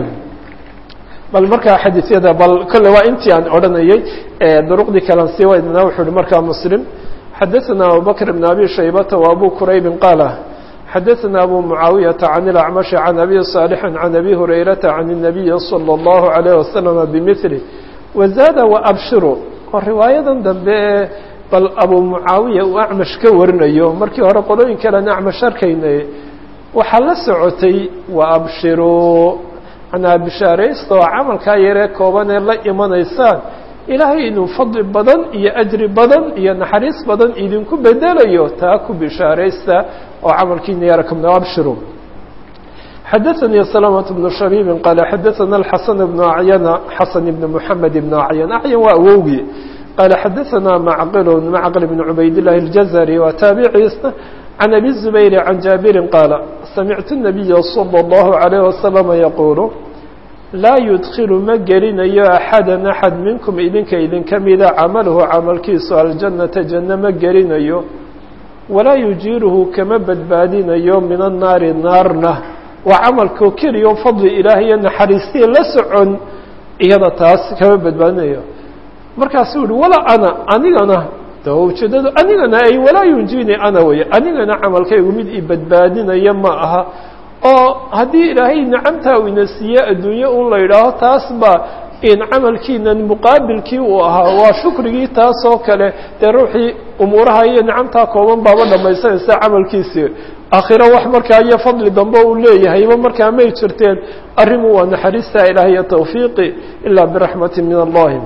bal markaa xadiisyada bal kolle waa intii aan odhanayey duruqdii kalan sii waydnaa wuxuu uhi markaa muslim xadaثana abubakr bn abi shaybata wa abu quraybi qaala xadaثna abu mucaawiyaةa can اlacmaشhi can abi صaalixi can abi hurayrata can الnabiyi salى اllahu عalayh wasalama bimili wazaada waabshiru oo riwaayadan dambe ee bal abu mucaawiya uu acmash ka warinayo markii hore qolooyin kalen acmash arkaynay waxaa la socotay waabshiru manaa bishaaraysta oo camalkaa yaree kooban ee la imanaysaan ilaahay inuu fadli badan iyo ajri badan iyo naxariis badan idinku bedelayo taa ku bishaaraysta oo camalkiina yarakamna abshiru xadaثanii سلامة بن شhبيب qال xadaثna الxaسن بن aعyن xaسن بن محamed بن aعyن aعyن waa awowgii qال xadaثna معqل معqل بن عubayd اللahi الجزري waa taabiciisna عن أbي الزبير عن جابر qال سمعت النبي صلى الله عليه وسلم يقول laa yudkilu ma gelinayo axada axad minkum idinka idinka mida camaluhu camalkiisu aljannata janno ma gelinayo walaa yujiiruhu kama badbaadinayo min annaari naarna waa camalkao keliya o fadli ilaah iyo naxariistii la socon iyada taas kama badbaadinayo markaasuu yihi walaa ana anigana de ujeedadu anigana ay walaa yunjini ana wey anigana camalkaygu mid i badbaadinaya ma aha oo haddii ilaahay nicamtaa uu ina siiye adduunye un la yidhaaho taas ba in camalkiinan muqaabilkii uu ahaa waa shukrigii taas oo kale dee ruuxii umuuraha iyo nicamtaa kooban baaba dhamaysanaysa camalkiisii aakhiro wax markaa iyo fadli dambe uu leeyahayba markaa may jirteen arrimu waa naxariista ilaah iyo tawfiiqi ilaa biraxmati min allahi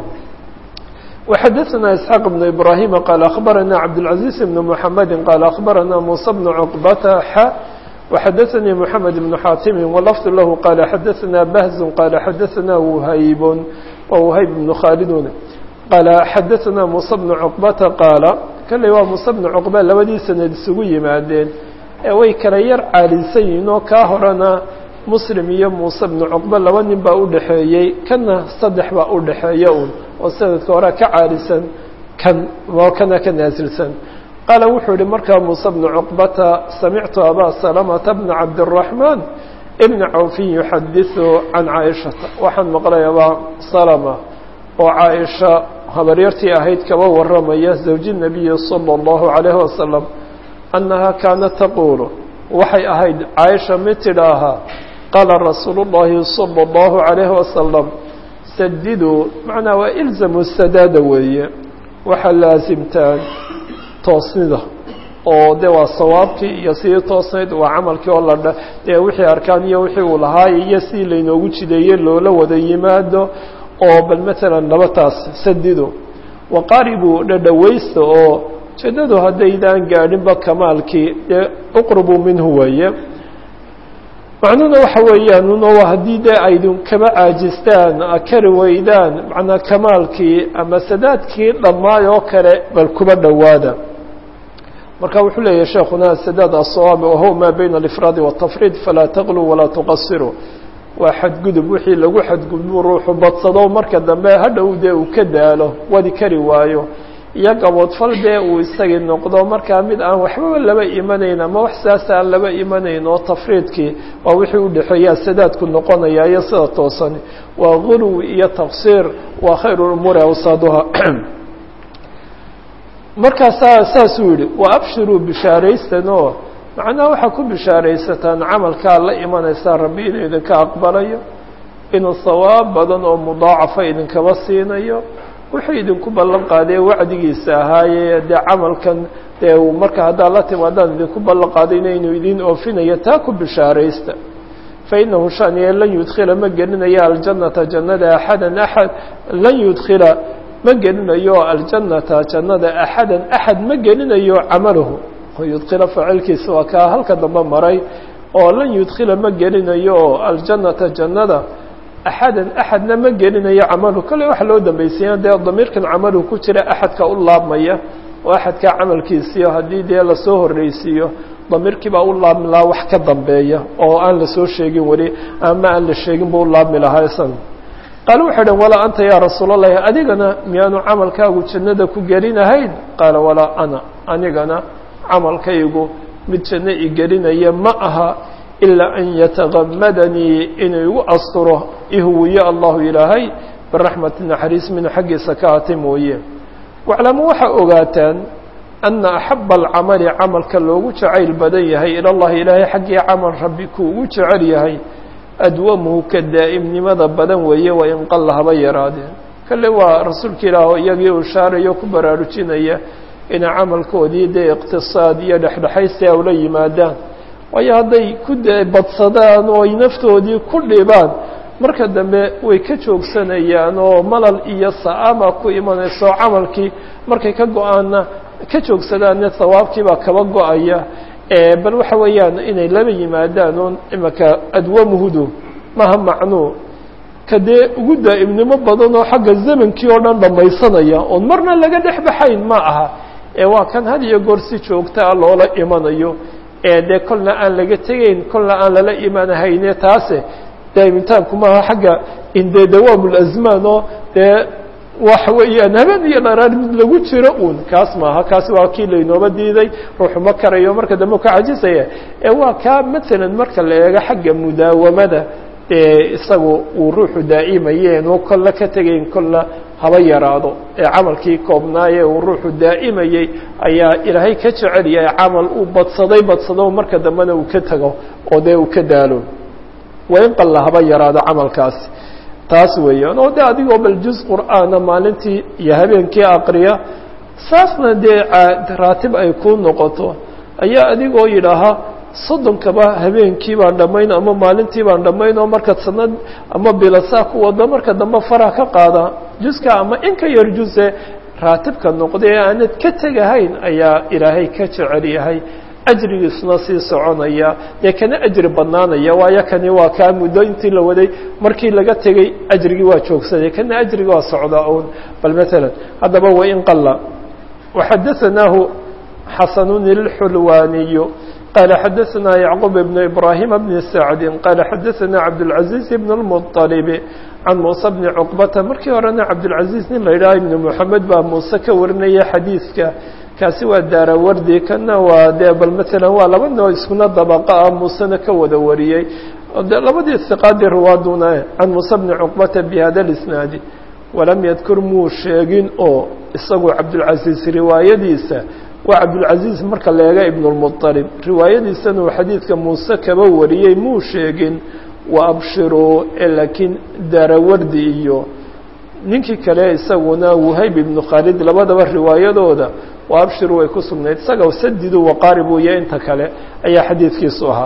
وxadثna إسحاq بن إبراهيم qال أخبرنا عبدالعزيز بن محمد qال أخبرنا موسى بن عقبة ح وxadثnي محمد بن xاtم ولفظ لh qال xadثna بهز qال xadثna وhyb وhyb بن khاldun qال xadثna موسى بن عقبة qاaل kلey waa موسى بن عقبة labadii sanad isugu yimaadeen ee way kala yar caalisan yihiin oo kaa horena mslim iyo muuse بن cqبة laba nin baa udhaxeeyey kana saddex baa udhaxeeya un oo sanadka horea ka caalisan kan kana ka naasilsan qaala wuxuu yihi markaa muuse bnu cuqbata samictu abaa salamata bna cabdالraxmaan ibna cawfin yuxadiثu can caaishata waxaan maqlay abaa salama oo caaisha habaryartii ahayd kaba waramaya zawji nabiyi salى اllahu عalayh wasalam annaha kaanat taquulu waxay ahayd caaisha mid tidhaahaa qaala rasuulu اllahi salى اllahu عalayh wasalam sadiduu macnaa waa ilzamu sadaada weeye waxaa laasimtaan toosnida oo de waa sawaabkii iyo sidii toosnayd waa camalkii oo la dee wixii arkaan iyo wixii uu lahaay iyo sidii laynoogu jideeyey loola wada yimaado oo bal matalan laba taas sadido waqaaribuu dhadhawaysta oo jeedadu haddaydaan gaadhinba kamaalkii dee uqribuu minhu weeye macnuhuna waxa weeyaan uno haddii dee aydin kaba caajistaan kari weydaan macnaa kamaalkii ama sadaadkii dhammaay oo kale bal kuba dhowaada marka wuxuu leeyahy sheekuna sadaad aلصawaabi wahuwa maa bayna alifraadi waالtafriid falaa taqluu walaa tuqasiruu waa xadgudub wixii lagu xadgudbu ruuxu badsado marka dambe hadhow dee uu ka daalo wadi kari waayo iyo gaboodfal dee uu isagii noqdo markaa mid aan waxbaba laba imanayn ama wax saas aan laba imanayn oo tafriidkii waa wixii udhexeeyaa sadaadku noqonaya iyo sida toosani waa guluw iyo taqsiir waa khayr umuuri awsaaduha markaasaa saasuu yihi wa abshiruu bishaaraysan oo macnaha waxaa ku bishaaraysataan camalkaa la imanaysaa rabbi inuu idinka aqbalayo inuu sawaab badan oo mudaacafa idinkaba siinayo wuxuu idinku ballan qaadee wacdigiisa ahaaye dee camalkan dee marka haddaad la timaadaan idinku ballan qaadayna inuu idin oofinayo taa ku bishaaraysta fainahu shaniye lan yudkhila ma gelinayo aljannata jannada axadan axad lan yudkhila ma gelinayo aljannata jannada axadan axad ma gelinayo camalahu yudkhila faacilkiisa waa kaa halka dambe maray oo lan yudkhila ma gelinayo aljannata jannada axadan axadna ma gelinayo camalu kale waxa loo dambaysiiya dee damiirkan camalu ku jira axadka u laabmaya oo axadkaa camalkiisiyo haddii dee lasoo horreysiiyo damiirkii baa u laabmi lahaa wax ka dambeeya oo aan lasoo sheegin weli ama aan la sheegin buu u laabmi lahaa isan qaale waxay dhan walaa anta yaa rasuul allahi adigana miyaanu camalkaagu jannada ku gelinahayn qaala walaa ana anigana camalkaygu mid janno i gelinaya ma aha ilaa an yatagamadanii inuu igu asturo ihuwiyo allahu ilaahay biraxmati naxariis minhu xaggiisa ka hata mooye waclamu waxaa ogaataan ana axaba alcamali camalka loogu jacayl badan yahay ila llahi ilaahay xaggii camal rabbi ku ugu jecel yahay adwamuhu ka daa'imnimada badan weeye waa in qalla haba yaraadeen kale waa rasuulka ilaah oo iyagii uu shaarayo ku baraarujinaya inay camalkoodii dee iqtisaad iyo dhexdhexaysi a ula yimaadaan waayo hadday ku badsadaan oo ay naftoodii ku dhibaan marka dambe way ka joogsanayaan oo malal iyo sa'ama ku imanayso camalkii markay ka go-aanna ka joogsadaanne sawaabkiibaa kaba go-aya bal waxa weeyaan inay laba yimaadaan oon imaka adwamuhudu maha macnuu ka dee ugu daa'imnimo badan oo xagga zamankii oo dhan dhammaysanaya oon marna laga dhex baxayn ma aha ee waa kan had iyo goor si joogtaa loola imanayo ee dee kolna aan laga tegayn kolna aan lala imanahayne taase daa'imitaanku maaha xagga indee dawaamulazmaan oo dee waxa weeyaan habeen iyo dharaar mid lagu jiro uun kaas maaha kaasi waa kii laynooba diiday ruuxu ma karayo marka dambe ka cajisaya ee waa kaa matalan marka la eego xagga mudaawamada ee isagu uu ruuxu daa'imayeen oo kolna ka tegayn kolna haba yaraado ee camalkii koobnaaye uu ruuxu daa'imayey ayaa ilaahay ka jecel yahay camal uu badsaday badsado marka dambena uu ka tago oo dee uu ka daalo waa in qalla haba yaraado camalkaasi taas weeyaan oo de adigoo bal juz qur'aana maalintii iyo habeenkii aqriya saasna dee raatib ay kuu noqoto ayaa adigoo yidhaahaa soddonkaba habeenkii baan dhammayn ama maalintii baan dhammayn oo marka sanad ama bilasaa ku wado marka dambe faraha ka qaada juska ama in ka yar juse raatibka noqda ee aanad ka tegahayn ayaa ilaahay ka jecel yahay ajrigiisuna sii soconaya dee kana ajri badnaanaya waayo kani waa kaa muddo intii la waday markii laga tegey ajrigii waa joogsaday kana ajrigi waa socdaa un bal matalan haddaba wain qalla waxadaanaahu xasanun ilxulwaaniyu qaala xadaanaa yacquub ibn ibraahima bni sacdi qaala xadaanaa cabdاlcaziiz ibn اlmuطalibi can muuse bni cuqbata markii horena cabdilcaziiz nin la yidhaha ibni moxamed baa muuse ka warinaya xadiidka kaasi waa daarawardi kana waa dee bal matalan waa laba noo iskuna dabaqa ah muusena ka wada wariyey de labadii hiqaadii ruwaaduna can muuse bni cuqbata bi hada lisnaadi walam yadkur muu sheegin oo isagu cabdulcaziiz riwaayadiisa waa cabdulcaziiz marka la eega ibn lmuطalib riwaayadiisana uu xadiidka muuse kaba wariyey muu sheegin wa abshiruu laakiin daarawardi iyo ninkii kale isaguna wahayb ibnu khaalid labadaba riwaayadooda waa abshiru way ku sugnayd isaga sadidu waqaarib weeye inta kale ayaa xadiidkiisu ahaa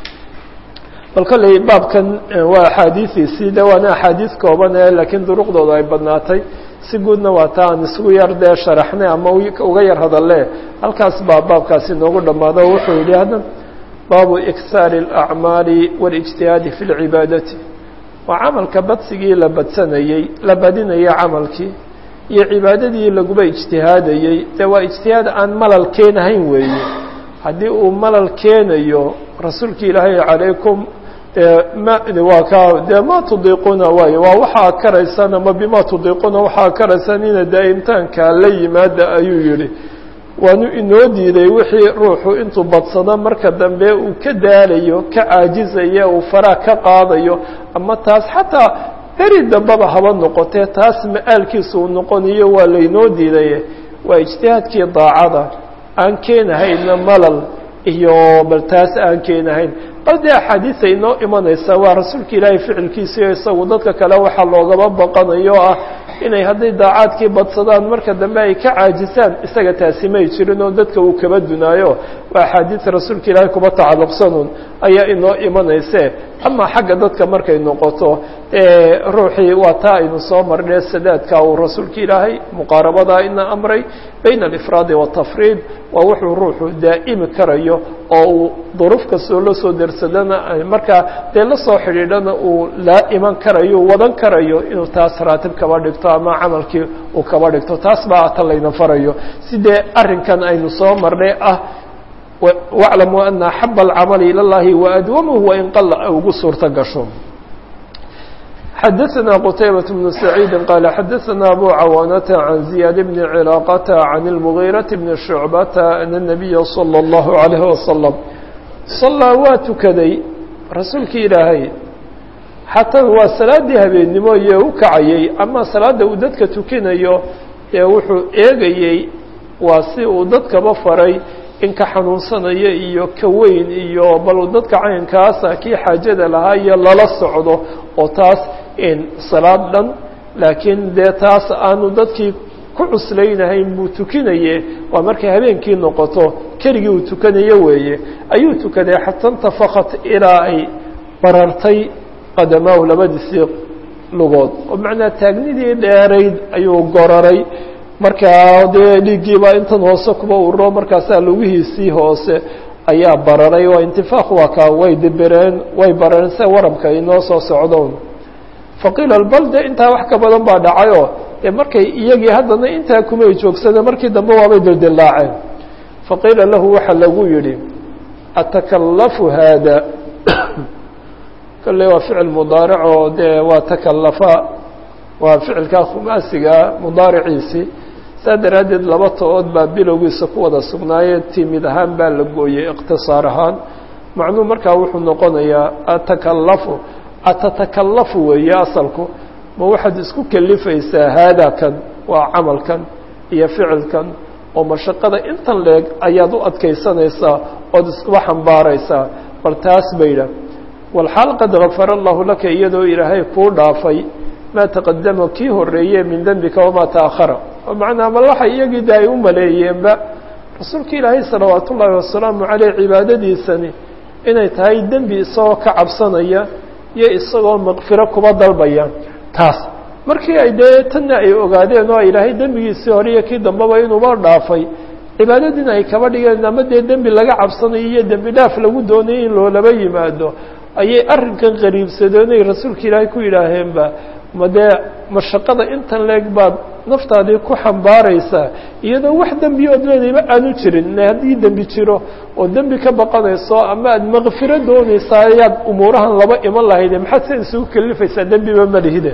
bal kolley baabkan waa axaadiidiisii de waana axaadiis kooban ee laakiin duruqdooda ay badnaatay si guudna waa ta aan isugu yar dee sharaxnay ama uga yar hadalle halkaas baa baabkaasi noogu dhammaado o wuxuu yidhi hadda baabu ikhaari اlacmaali waاlijtihaadi fi lcibaadati waa camalka badsigii la badsanayey la badinayay camalkii iyo cibaadadii laguba ijtihaadayey dee waa ijtihaad aan malal keenahayn weeye haddii uu malal keenayo rasuulki ilaahay calaykum ma waa ka dee ma tudiiquna waayo waa waxaa karaysaan ama bima tudiiquna waxaa karaysaan ina daa'imtaanka la yimaada ayuu yihi waanu inoo diiday wixii ruuxu intuu badsado marka dambe uu ka daalayo ka caajizaya uu faraa ka qaadayo ama taas xataa beri dambeba haba noqotee taas ma-aalkiisa uu noqonayo waa laynoo diidaye waa ijtihaadkii daacada aan keenahayna malal iyo bal taas aan keenahayn bal dee axaadiisa inoo imanaysa waa rasuulka ilaahay ficilkiisiio isagu dadka kale waxaa loogaba baqanayo ah inay hadday daacaadkii badsadaan marka dambe ay ka caajisaan isaga taasi may jirin oo dadka uu kaba dunaayo waa axaadiis rasuulka ilaahay kuba tacalluqsanuun ayaa inoo imanayse ama xagga dadka markay noqoto ruuxii waa taa aynu soo marnay sadaadka uu rasuulka ilaahay muqaarabadaa ina amray bayna alifraadi waatafriid waa wuxuu ruuxu daa'imi karayo oo uu duruuf kastoo la soo dersadana markaa dee la soo xidhiidhana uu laa iman karayo wadan karayo inuu taas raatib kaba dhigto ama camalkii uu kaba dhigto taas baa ta layna farayo sidee arrinkan aynu soo marnay ah waclamuu ana axaba alcamali ila llahi waadwamuhu wain qala ugu suurto gasho xadaثna qتaybaة بن سacيid qال xadaثna أbو cawاnة عan زiyaad بن cلاaqة عan المغيرة بن شhuعبة أن النبya صلى الله عليه وسلم صalىa waa tukaday rasuulki ilaahay xataa waa salaadii habeennimo iyo u kacayey ama salaada uu dadka tukinayo ee wuxuu eegayey waa si uu dadkaba faray in ka xanuunsanaya iyo ka weyn iyo bal dadka caynkaasa kii xaajada lahaa iyo lala socdo oo taas salaad dhan laakiin dee taas aanu dadkii ku cuslaynahayn buu tukinaye waa markay habeenkii noqoto keligii uu tukanayo weeye ayuu tukaday xata intafakat ilaa ay barartay qadamaahu labadiisii lugood oo macnaa taagnidii dheerayd ayuu goraray markaa dee dhiiggiibaa intan hoose kuba ururo markaasaa lugihiisii hoose ayaa bararay waa intifaaq waa kaa way dibireen way barareen sida warabka inoo soo socdoon faqiila balde intaa wax ka badan baa dhacayoo dee markay iyagii haddana intaa kumay joogsane markii dambe waabay dildillaaceen faqiila lahu waxaa lagu yidhi atakallafu haada kolley waa ficil mudaaric oo dee waa takallafa waa ficilkaa khumaasigaa mudaariciisii saa daraaddeed laba to-ood baa bilowgiisa ku wada sugnaayee timid ahaan baa la gooyey ikhtisaar ahaan macnuu markaa wuxuu noqonayaa atakallafu atatakallafu weeye asalku ma waxaad isku kelifaysaa haadakan waa camalkan iyo ficilkan oo mashaqada intan leeg ayaad u adkaysanaysaa ood iskuba xambaaraysaa bal taas baydha walxaal qad gafara allahu laka iyadoo ilaahay kuu dhaafay maa taqadama kii horeeye min dembika wamaa ta'akhara oo macnaa mal waxay iyagii de ay u maleeyeenba rasuulka ilaahay salawaat ullaahi wasalaamu caleyh cibaadadiisani inay tahay dembi isagoo ka cabsanaya iyo isagoo makfiro kuba dalbaya taas markii ay dee tanna ay ogaadeen oo ilaahay dembigiisii hore iyo kii dambeba inuuba dhaafay cibaadadiina ay kaba dhigeen ama dee dembi laga cabsanayo iyo dembi dhaaf lagu doonayay in loolaba yimaado ayay arrinkan qariibsadeen ay rasuulka ilaahay ku yidhaaheenba ma dee mashaqada intan leeg baad naftaadii ku xambaaraysaa iyadoo wax dembi ood leedayba aanu jirin haddii dembi jiro oo dembi ka baqanayso ama aad makfiro doonaysaa ayaad umuurahan laba iman lahayde maxaad se isugu kelifaysaa dembiba ma lihide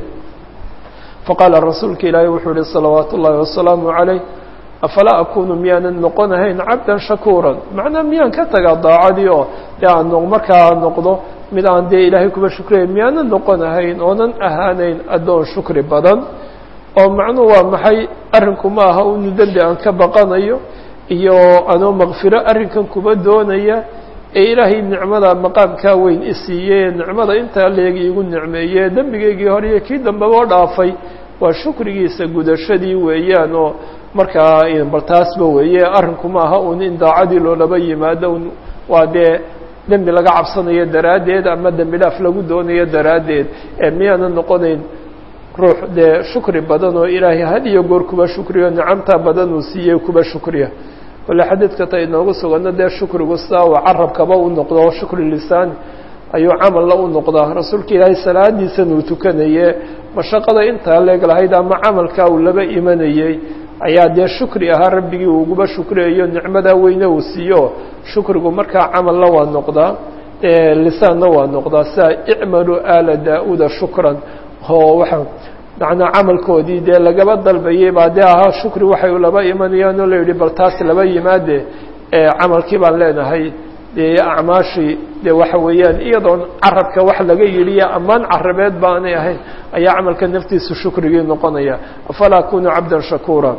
faqaala rasuulka ilaahay wuxuu yihi salawaatu ullaahi wasalaamu calayh afalaa akunu miyaanan noqonahayn cabdan shakuuran macnaa miyaan ka tagaa daacadii oo dee aan markaa noqdo mid aan dee ilaahay kuba shukriyayn miyaanan noqonahayn oonan ahaanayn addoon shukri badan oo macnuhu waa maxay arrinku ma aha unu dembi aan ka baqanayo iyo anoo makfiro arrinkan kuba doonaya ee ilaahay nicmada maqaamkaa weyn isiiyey nicmada intaa leegi igu nicmeeye dembigeygii hore iyo kii dambeba dhaafay waa shukrigiisa gudashadii weeyaan oo markaa bal taasba weeye arrinku maaha un in daacadii loolaba yimaado un waa dee dembi laga cabsanayo daraaddeed ama dembi dhaaf lagu doonayo daraaddeed ee miyaana noqonayn ruux dee shukri badan oo ilaahay had iyo goor kuba shukriyo nicamtaa badan uu siiyey kuba shukriya kole xadiidka ta inoogu sugano dee shukrigu sidaa uu carabkaba u noqdo shukri lisaani ayuu camalla u noqdaa rasuulka ilaahay salaadiisan uu tukanaye mashaqada intaa leeg lahayd ama camalkaa uu laba imanayey ayaa dee shukri ahaa rabbigii uu uguba shukriyayo nicmadaa weyne uu siiyo shukrigu markaa camalla waa noqdaa lisaanna waa noqdaa sidaa icmaluu aala daa-uda shukran oo waxa macnaa camalkoodii dee lagaba dalbayay baa dee ahaa shukri waxay laba imanayaan oo la yidhi bal taas laba yimaade camalkii baan leenahay dee acmaashii dee waxa weeyaan iyadoon carabka wax laga yidhiyo ammaan carabeed baanay ahayn ayaa camalka naftiisa shukrigii noqonaya afalaa akunu cabda shakuura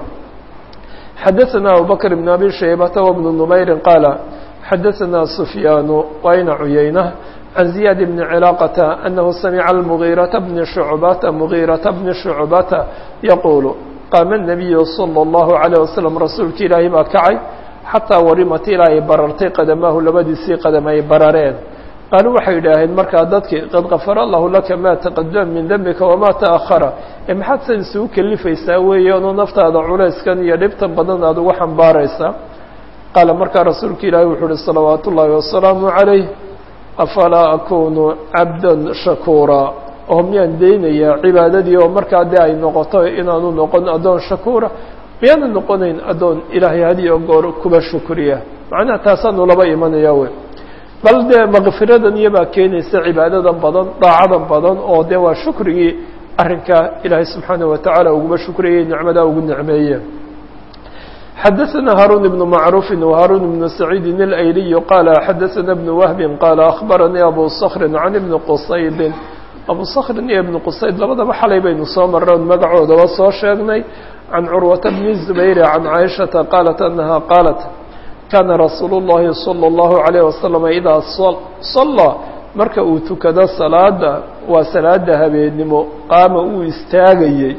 xadaثana abubakr bn abi shaybata wbnu numayri qaala xadaثana sufyaanu wayna cuyayna can ziyaad bni cilaaqata anahu samica almugiirata bni shucbata mugiirata bni shucbata yaquulu qaama الnabiyu salى اllahu عalيه wasalam rasuulka ilaahi baa kacay xataa warimat ilaa ay barartay qadamaahu labadiisii qadam ay barareen qaaluu waxay idhaaheen markaa dadkii qad kafara allahu laka maa taqadama min dembika wamaa taأkhara ee maxaad san isugu kelifaysaa weeyaanoo naftaada culayskan iyo dhibtan badan aada ugu xambaaraysaa qaala markaa rasuulka ilaahi wuxuu uhi salawaat ullaahi wasalaamu calayh afalaa akunu cabdan shakuura oo miyaan daynayaa cibaadadii oo markaa dee ay noqoto inaanu noqon addoon shakuura miyaanu noqonayn addoon ilaahay hadiyo goor kuba shukriya macnaha taasaanu laba imanaya wey bal dee makfiradan iyobaa keenaysa cibaadadan badan daacadan badan oo dee waa shukrigii arrinka ilaahay subxaanaه watacaala uguba shukriyay nicmadaa ugu nicmeeye xadaثna haruun ibn macruufi وharuun ibn saciidin اlayliy qaala xadaثna bn wahbi qaala akhbaranii abu skri can ibni qusaydin abu skrin iyo ibn qusayd labadaba xalay baynu soo marray on magacoodaba soo sheegnay can curwata bni zubayr can caaishata qaalat anaha qaalat kaana rasuulu اllahi salى اllahu عalayه wasalam idaa sallaa marka uu tukado salaada waa salaada habeennimo qaama uu istaagayey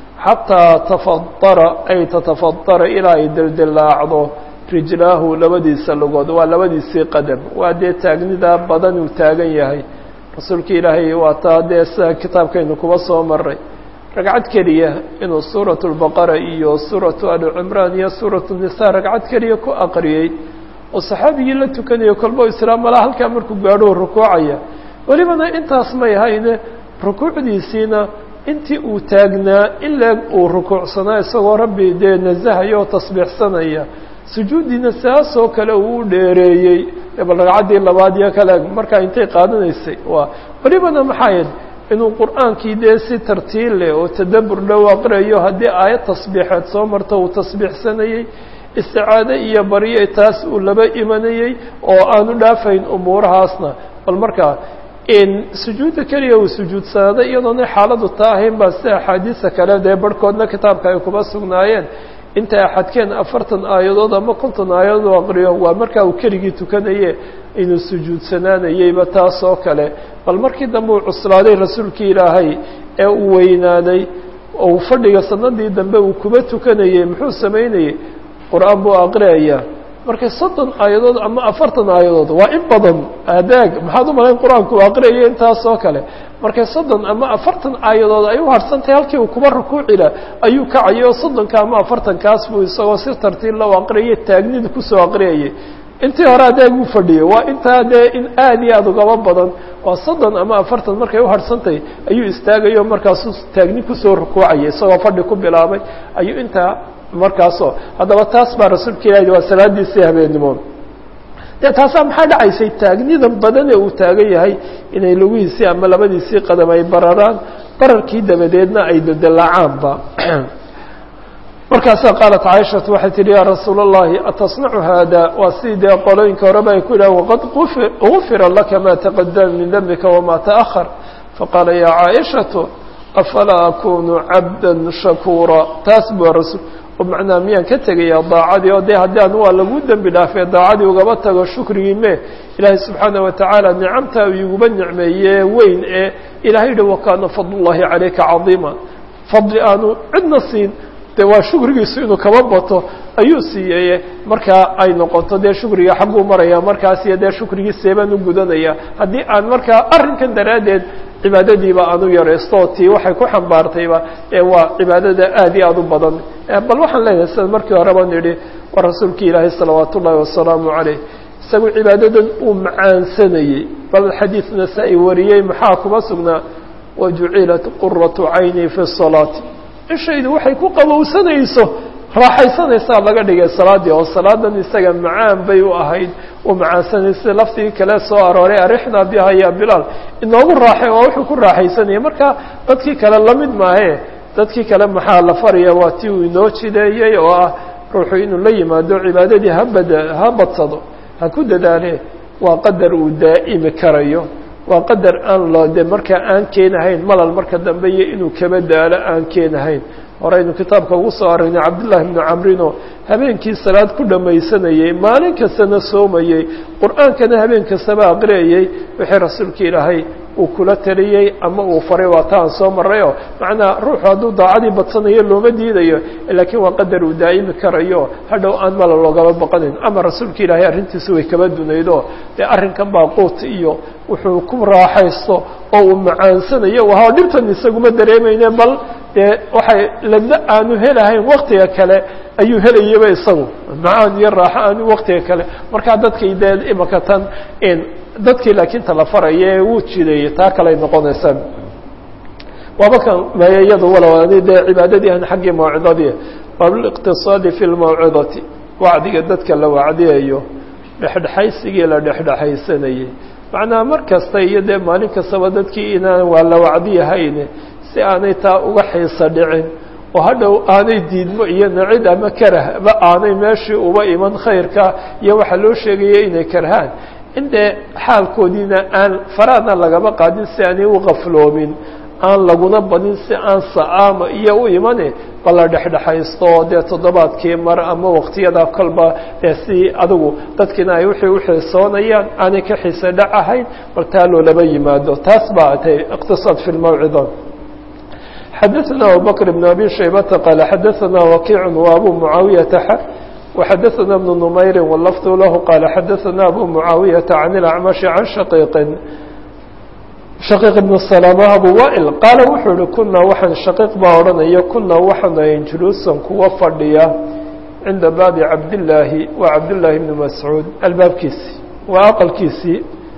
xataa tafadara ay tatafadara ilaa ay deldilaacdo rijlaahu labadiisa lugood waa labadiisii qadam waa dee taagnidaa badan uu taagan yahay rasuulka ilaahay waa taa dee sida kitaabkaynu kuba soo maray ragcad keliya inuu suuratu lbaqara iyo suuratu ali cimraan iyo suuratu nisa ragcad keliya ku aqriyey oo saxaabigii la tukanayo kolbo islaam malaa halkaa markuu gaadhou rukuucaya welibana intaas may hayne rukuucdiisiina intii uu taagnaa in leeg uu rukuucsanaa isagoo rabbi dee nasahayo oo tasbiixsanaya sujuuddiina saasoo kale uu u dheereeyey bal ragcaddii labaad iyo kale markaa intay qaadanaysay waa welibana maxaayad inuu qur'aankii dee si tartiil leh oo tadabbur dhow aqriyayo haddii aayad tasbiixeed soo marto uu tasbiixsanayey isticaade iyo baryo taas uu laba imanayey oo aanu dhaafayn umuurahaasna bal markaa sujuudda keliya uu sujuudsanaday iyadoona xaaladu taa ahayn baa sida axaadiisa kale dee barhkoodna kitaabka ay kuba sugnaayeen intay axadkeen afartan aayadood ama konton aayadood u aqriyo waa markaa uu keligii tukanaye inuu sujuudsanaanayeyba taas oo kale bal markii dambe uu cuslaaday rasuulkii ilaahay ee uu weynaaday ou fadhiga sanadii dambe uu kuba tukanayey muxuu samaynayey qur-aan buu aqriyayaa markay soddon aayadood ama afartan aayadood waa in badan adaag maxaad u malayn qur-aanku uu aqriyaya intaas oo kale markay soddon ama afartan aayadood ay u harsantahay halkii uu kuba rukuucila ayuu kacayay oo soddonka ama afartankaas buu isagoo si tartiib la aqriyay taagnida kusoo aqriyayay intii hore adaag uu fadhiyay waa intaa dee in aad iyo aada ugaba badan waa soddon ama afartan markay u harsantahay ayuu istaagayo markaasuu taagni kusoo rukuucayay isagoo fadhi ku bilaabay ayuu intaa markaasoo haddaba taas baa rasuulka ilahi waa salaadiisii habeennimo dee taasaa maxaa dhacaysay taagnidan badan ee uu taagan yahay inay lugihiisii ama labadiisii qadam ay bararaan bararkii dabadeedna ay dodolaacaanba markaasaa qaalat caaishatu waxay tihi yaa rasuula اllahi atasnacu haada waa sidii dee qolooyinka horeba ay ku yidhahan waqad gufira laka ma taqadama min dembika wama taأhar faqaala ya caaishatu afalaa akunu cabda shakuura taas bua rasul oo macnaa miyaan ka tegayaa daacadii oo dee haddii an waa lagu dembi dhaafee daacadii ugaba tago shukrigii me ilaahay subxaana watacaala nicamtaa iguba nicmeeye weyn ee ilahay yihi wakaana fadlullahi calayka cadiima fadli aanu cidna siin dee waa shukrigiisu inuu kaba bato ayuu siiyeye markaa ay noqoto dee shukriga xagguu maraya markaas iyo dee shukrigii seebaan u gudanaya haddii aan markaa arrinkan daraaddeed cibaadadiiba aan u yaraysto tii waxay ku xambaartayba ee waa cibaadada aad iyo aad u badan bal waxaan leenahay sida markii horeba nidhi waa rasuulki ilaahay salawaat ullaahi wasalaamu caleyh isagu cibaadadan uu macaansanayey bal xadiid nasaa-i wariyey maxaa kuma sugnaa wajucilat quratu cayni fi salaati ishaydu waxay ku qabowsanayso raaxaysanaysaa laga dhigay salaaddii oo salaadan isaga macaan bay u ahayd uu macaansanaysa laftigii kale soo arooray arixnaa biha ya bilaal inoogu raaxay waa wuxuu ku raaxaysanaya marka dadkii kale lamid maahe dadkii kale maxaa la faraya waa tii uu inoo jideeyey oo ah ruuxu inuu la yimaado cibaadadii habada ha badsado ha ku dadaale waa qadar uu daa'imi karayo waa qadar aan loo de markaa aan keenahayn malal marka dambe iyo inuu kaba daalo aan keenahayn horeynu kitaabka ugu soo aragnay cabdullaahi bnu camrino habeenkii salaad ku dhammaysanayey maalin kastana soomayey qur-aankana habeen kastaba aqriyayey wixii rasuulka ilaahay uu kula taliyey ama uu faray waa ta aan soo marrayo macnaa ruuxu hadduu daacadii badsanayo looma diidayo laakiin waa qadar uu daa'imi karayo hadhow aan mala loogaba baqanayn ama rasuulka ilaahay arrintiisa way kaba dunaydo dee arrinkan baa quut iyo wuxuu ku raaxaysto oo uu macaansanayo waha dhibtan isaguma dareemayne bal dee waxay ladna aanu helahayn waktiga kale ayuu helayaba isagu macaan iyo raaxo aanu waktiga kale markaa dadkii dee imaka tan dadkii laakiin tala faraya ee wuu jideeyey taa kaley noqonaysaa waaba kan maya iyadu walawaani dee cibaadadii aan xaggii mawcidadii babliqtisaadi fi lmawcidati wacdiga dadka la wacdiyayo dhexdhexaysigii la dhexdhexaysanayay macnaha mar kasta iyo dee maalin kastaba dadkii inaan waa la wacdiyahayn si aanay taa uga xiisa dhicin oo hadhow aanay diidmo iyo nacid ama karahba aanay meeshii uba iman khayrka iyo waxaa loo sheegaya inay karhaan in dee xaalkoodiina aan faraadna lagaba qaadin si aanay u qafloomin aan laguna badin si aan sa'aama iyo u imane bal la dhexdhexaysto dee toddobaadkii mar ama waqtiyada kolba dee si adigu dadkiina ay wixii uxiisoonayaan aanay ka xiise dhac ahayn bal taa loolaba yimaado taas baa tay iqtisaad fi lmawcida xadaثna abubakr بn abi shaybata qaal xadaثna wakiic وabu mucaawiyaةa x وxadaثna بن نmayri wlafd lahu qaala xadaثna abu mucaawiyaةa can اlacmaشhi can shaqiiqin shaqiiq ibn salama abu wail qaala wuxuu ihi kunaa waxaan shaqiiq baa odhanaya kunaa waxaanu ayn juluusan kuwa fadhiya cinda baabi cabdillaahi waa cabdillaahi bni mascuud albaabkiisii waa aqalkiisii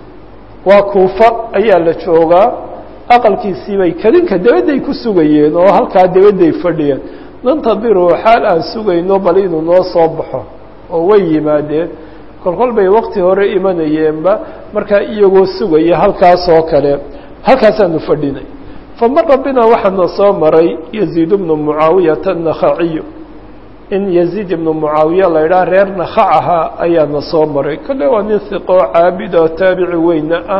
waa kuufa ayaa la joogaa aqalkiisii bay kadinka dabadday ku sugayeen oo halkaa dabadday fadhiyeen nantadiru xaal aan sugayno bal inuu noo soo baxo oo way yimaadeen kolkol bay wakti hore imanayeenba markaa iyagoo sugaya halkaas oo kale halkaasaanu fadhinay famara binaa waxaana soo maray yaziid bnu mucaawiyata nakhaciyu in yaziid ibnu mucaawiya la idhaha reer nakhac ahaa ayaana soo maray kolle waa nin hiqoo caabida oo taabici weyna ah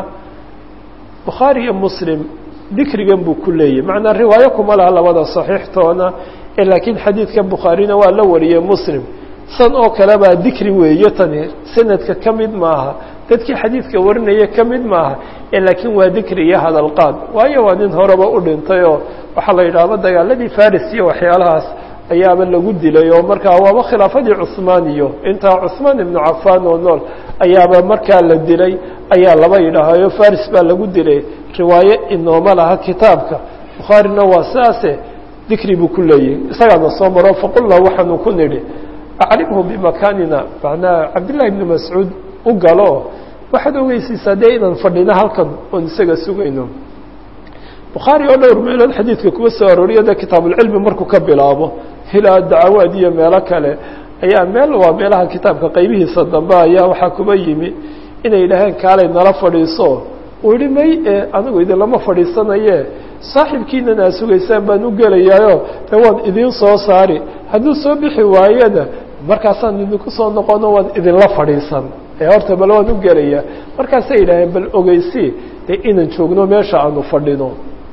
bukhaari iyo muslim dikrigan buu ku leeyahy macnaa riwaayo kuma laha labada saxiixtoona ee laakiin xadiidka bukhaarina waa la wariyey muslim san oo kale baa dikri weeye tani sanadka ka mid maaha dadkii xadiidka warinaya ka mid maaha ee laakiin waa dikri iyo hadalqaad waayo waa nin horeba u dhintay oo waxaa la yidhaahba dagaaladii faris iyo waxyaalahaas ayaaba lagu dilay oo markaa waaba khilaafadii cuhmaan iyo intaa cuhmaan ibnu cafaan oo nool ayaaba markaa la dilay ayaa laba yidhaahayo faris baa lagu dilay riwaaye inooma laha kitaabka bukhaarina waa sidaase dikri buu ku leeyahy isagaana soo maro faqulnaa waxaanu ku nidhi acrimhu bimakaanina macnaa cabdillahi ibni mascuud u galo waxaad ogeysiisaa dee inaan fadhino halkan oon isaga sugayno bukhaari oo dhowr meelood xadiidka kuwa soo arooriya dee kitaabulcilmi markuu ka bilaabo ilaa dacawaad iyo meelo kale ayaa meel waa meelaha kitaabka qaybihiisa dambe ayaa waxaa kuba yimi inay yidhaaheen kaalay nala fadhiiso uu yihi may e anigu idinlama fadhiisanaye saaxibkiinan aa sugaysaan baan u gelayaayo dee waan idiin soo saari hadduu soo bixi waayena markaasaan idinku soo noqono waan idinla fadhiisan ee horta bal waan u gelayaa markaasay yidhaaheen bal ogeysi dee inaan joogno meesha aanu fadhino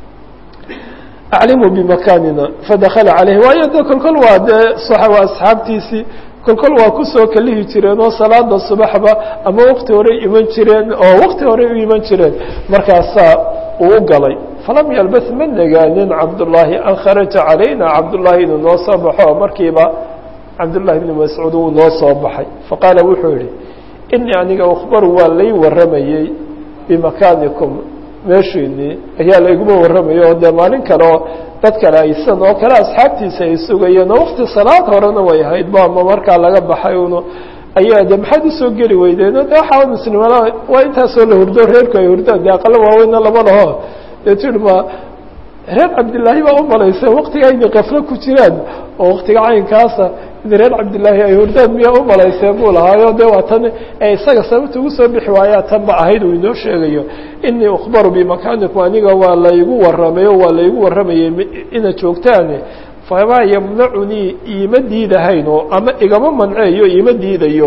aclimuu bimakaanina fadakala caleyhi waayo de kolkol waa dee waa asxaabtiisii kolkol waa kusoo kalihi jireen oo salaada subaxba ama wakti horey iman jireen oo wakti horey u iman jireen markaasaa uu u galay falam yalbas ma negaanin cabdullaahi an kharaja calayna cabdullaahi inuu noo soo baxo markiiba cabdullahi bni mascuud uu noo soo baxay faqaala wuxuu yihi inii aniga ukhbaru waa lay warramayey bimakaanikum meeshiinii ayaa layguma warramayo oo dee maalin kale oo dad kale aysan oo kale asxaabtiisa ay sugayeen oo wakti salaad horena way ahayd ba ama markaa laga baxay un ayaa de maxaad usoo geli weydeen de waxaa muslimada waa intaasoo la hurdo reerku ay hurdaan de aqalo waaweynna lama laho dee tii ma reer cabdillaahi baa u malaysa waktiga ayna kaflo ku jiraan oo waktiga caynkaasa in reer cabdillaahi ay hurdaan miyaa u malayseen buu lahaayo de waa tan ee isaga sababta ugu soo bixi waayaa tan ba ahayd uu inoo sheegayo inii ukhbaru bimakaanikum aniga waa laygu warramay o waa laygu warramayay inaad joogtaane famaa yamnacunii iima diidahayn oo ama igama manceeyo iima diidayo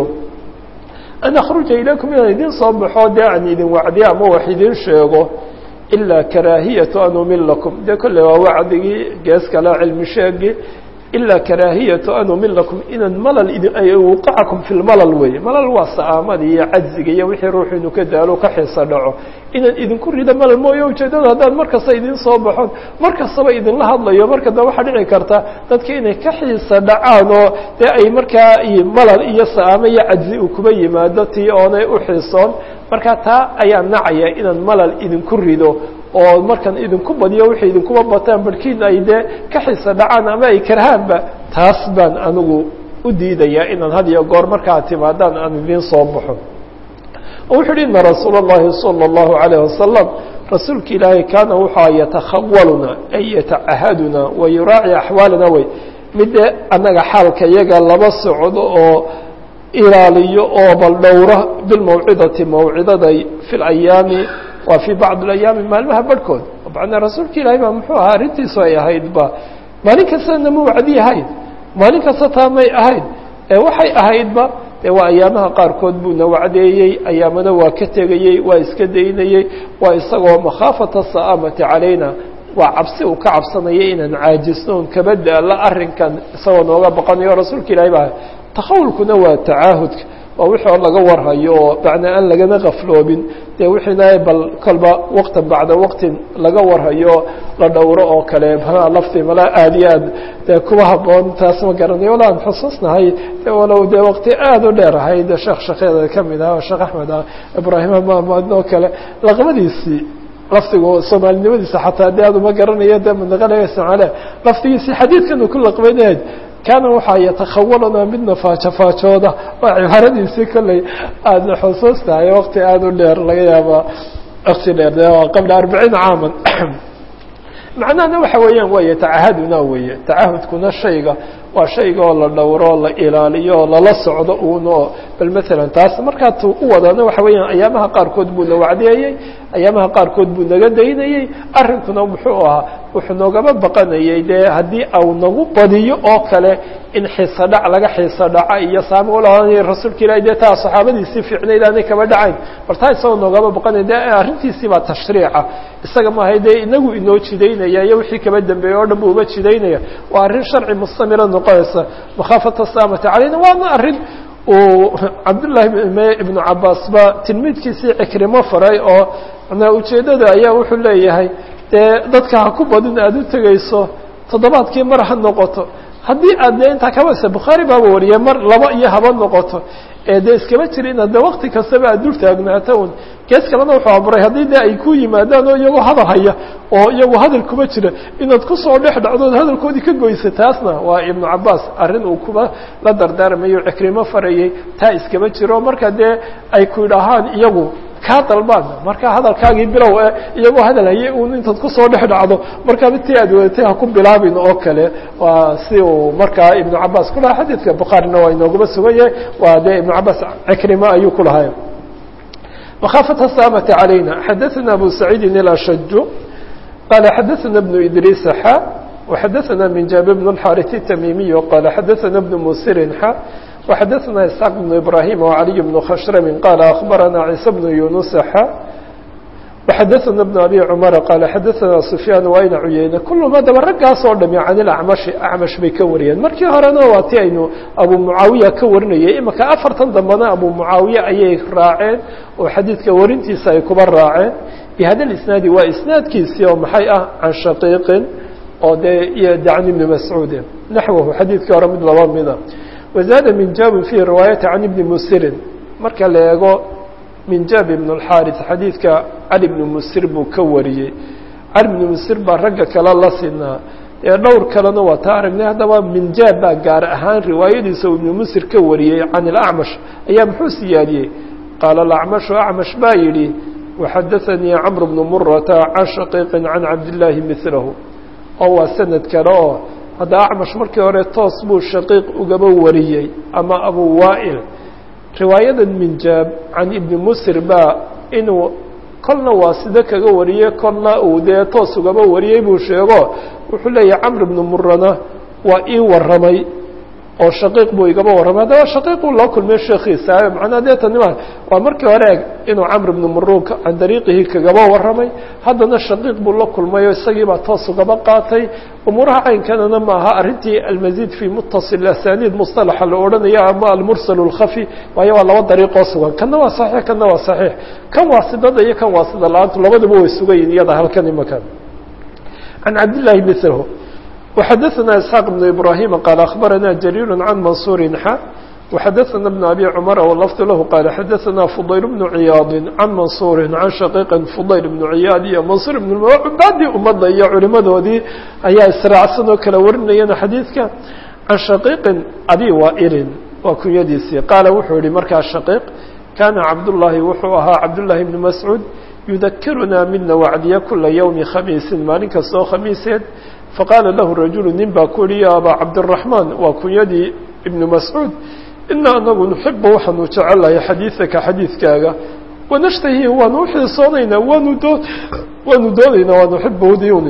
an akhruja ilaykum inaan idin soo baxo dee aan idin wacdiyo ama wax idin sheego ilaa karaahiyatu an umilakum dee kolley waa wacdigii gees kale cilmi sheegi ilaa karaahiyatu an umilakum inaan malal wuqacakum fi lmalal weeye malal waa sa'aamadii iyo cajziga iyo wixii ruuxu inuu ka daalo ka xiisa dhaco inaan idinku rido malal mooye ujeedada haddaan mar kasta idin soo baxon mar kastaba idinla hadlayo marka da waxaa dhici karta dadka inay ka xiisa dhacaan oo dee ay markaa malal iyo sa'aamo iyo cajzi uu kuba yimaado tii oonay u xiisoon marka taa ayaa nacaya inaan malal idinku rido oo markaan idinku badiyo waxay idinkuba bataan barhkiin ay dee ka xisa dhacaan ama ay karhaanba taas baan anigu u diidayaa inaan had iyo goor markaa timaadaan aan idiin soo baxo oo wuxu uhi ina rasuula اllahi salى اllahu عalayه wasalam rasuulka ilaahay kaana wuxua yatakhawaluna ay yatacahaduna wa yuraaci axwaalana wey midde annaga xaalka iyaga laba socdo oo ilaaliyo oo bal dhowra bilmawcidati mawcidaday fi اlayaami waa fii bacd اlayaami maalmaha barhkood macnaa rasuulka ilaahay baa muxuu ahaa arrintiisu ay ahaydba maalin kastana ma wacdi ahayd maalin kasta taa may ahayd ee waxay ahaydba dee waa ayaamaha qaarkood buuna wacdeeyey ayaamana waa ka tegayey waa iska daynayey waa isagoo makhaafata sa'aamati calayna waa cabsi uu ka cabsanaya inaan caajisno on kaba daala arrinkan isagoo nooga baqanayo rasuulka ilahay baa takhawulkuna waa tacaahudka waa wixii oo laga warhayo oo macnaa aan lagana kafloobin dee wixiina bal kolba waqtan bacda waqtin laga warhayo la dhowro oo kale malaa lafti malaa aada iyo aad dee kuwa haboon taas ma garanayo wala aan xusuusnahay walow dee waqti aada u dheer ahayd sheekh shakeeda kamid ah oo sheekh axmed ah ibraahima maamad oo kale laqabadiisii laftigu soomaalinimadiisa xataa de aad uma garanayo de manaqalaya somaaliya laftigiisii xadiidkan uu ku laqbaynayd kaana waxaa yatakhawalana midna faajofaajooda waa cibaaradiisii kolley aadna xusuustahay waqti aada u dheer laga yaaba waqti dheer de qabla arbaciin caaman macnahana waxa weeyaan waay tacahaduna weeye tacahudkuna shayga waa shayga oo la dhowro la ilaaliyo oo lala socdo uun oo bal maalan taas markaa tu u wadana waxa weeyaan ayaamaha qaarkood buu na wacdeeyey ayaamaha qaarkood buu naga daynayey arrinkuna muxuu ahaa wuxuu noogama baqanayay dee haddii au nagu badiyo oo kale in xiisa dhac laga xiisa dhaca iyo saami ulaanay rasuulka ilahi dee taa saxaabadiisii fiicnayd aanay kaba dhacayn bal taa isagoo noogama baqanaya de arrintiisii baa tashriica isaga maahay dee inagu inoo jidaynaya iyo wixii kaba dambeeyey oo dhan bu uba jidaynaya waa arrin sharci mustamira noqonaysa makhaafata saamati calayna waana arrin uu cabdullaahi ibnu cabaas ba tilmiidkiisii cikrimo faray oo manaa ujeeddada ayaa wuxuu leeyahay dee dadka ha ku badin aada u tegayso toddobaadkii mar ha noqoto haddii aad dee intaa kabasa bukhaari baaba wariyay mar laba iyo haba noqoto ee dee iskama jira inaad de wakti kastaba aad dul taagnaato un gees kalena wuxuu aburay haddii de ay ku yimaadaan oo iyagoo hadal haya oo iyagu hadal kuma jira inaad kusoo dhex dhacdood hadalkoodii ka goysa taasna waa ibnu cabaas arrin uu kuba la dardaarmayo cikrimo farayey taa iskama jiro marka dee ay ku idhaahaan iyagu kaa dalbaan marka hadalkaagii bilow e iyagoo hadal haye un intaad kusoo dhex dhacdo markaaba ti aad wadatay ha ku bilaabin oo kale waa si uu markaa ibnu cabaas ku lahaa xadiidka bukhaarina waa inoogaba sugan yahay waa dee ibnu cabaas cikrimo ayuu ku lahay مخافة السامة علينا حدثنا أبو سعيد الأشج قال حدثنا ابن إدريس حا وحدثنا من جابر بن الحارث التميمي قال حدثنا ابن مسر حا وحدثنا إسحاق بن إبراهيم وعلي بن خشرم قال أخبرنا عيسى بن يونس حا وحدثنا ابن أبي عمر قال حدثنا سفيان وأين عيينة كل ما دبرقا صور عن الأعمش أعمش بكوريا مركي هرنا واتي إنه أبو معاوية كورنية إما كأفر تنضمنا أبو معاوية أي راعين وحديث كورنتي سايكبر راعين bihada isnaadi waa isnaadkiisii oo maxay ah can shaqiiqin oo dee iyo can ibni mascuudin naxwahu xadiidkii hore mid laba mida wazaada minjaabin fii riwaayati can ibni musirin marka la eego minjaab ibn اlxaaris xadiidka cali bni musir buu ka wariyey cali bni musir baa ragga kale la sinaa ee dhowr kalena waa taa aragnay haddaba minjaab baa gaar ahaan riwaayadiisa uu ibnu musir ka wariyey can ilacmash ayaa muxuu siyaadiyey qaala alacmashu acmash baa yidhi waxadaanii camr bnu murata can shaqiiqin can cabdillaahi milahu oo waa sanad kale oo hadda acmash markii hore toos buu shaqiiq ugaba wariyey ama abu waa'il riwaayadan minjaab can ibni musir baa inuu kolna waa sida kaga wariyey kolna uu dee toos ugaba wariyey buu sheego wuxuu leeyahay camr ibnu murana waa ii warramay oo shaqiiq buu igaba warramay haddaba shaqiiquu loo kulmay sheekhiisa macnaa dee tanima waa markii hore eg inuu camr ibnu muruun can dariiqihi kagaba warramay haddana shaqiiq buu la kulmay oo isagiibaa toos ugaba qaatay umuuraha caynkanana maaha arrintii almasiid fii muttasil asaniid mustalaxa la odhanaya ama almursal اlkhafi waayo waa laba dariiqoo sugan kanna waa saxiix kanna waa saxiix kan waasidada iyo kan waasida la-aantu labaduba way sugayiin iyada halkan imakan can cabdillahi mlhu وxadثna isحاaq بن ibrahim qال aخbarana jrيr can mansuri xa وxadثna بن abi cmr wlfd lahu qal xadثna fضayl بن ciyaad can mansuri can shaqiiqi fضayl بن ciyaad iyo mansur بن cubaadii ummadda iyo culimadoodii ayaa israacsan oo kala warinayana xadiidka can shaqiiqin abi waa'ilin waa kunyadiisii qaala wuxuu yihi markaa shaqiiq kana cabdالlahi wuxuu ahaa cabdالlahi بn mascuud yudakiruna midna wacdiya kula ywmi khamiisin maalin kastoo khamiiseed faqaala lahu rajulu nin baa ku yihi ya abaa cabdiraxmaan waa kunyadii ibnu mascuud ina anagu nuxibu waxaanu jecelahay xadiidaka xadiidkaaga wanashtahi waanu uxiisoonaynaa waanu doo waanu doonaynaa wanuxibu diyuni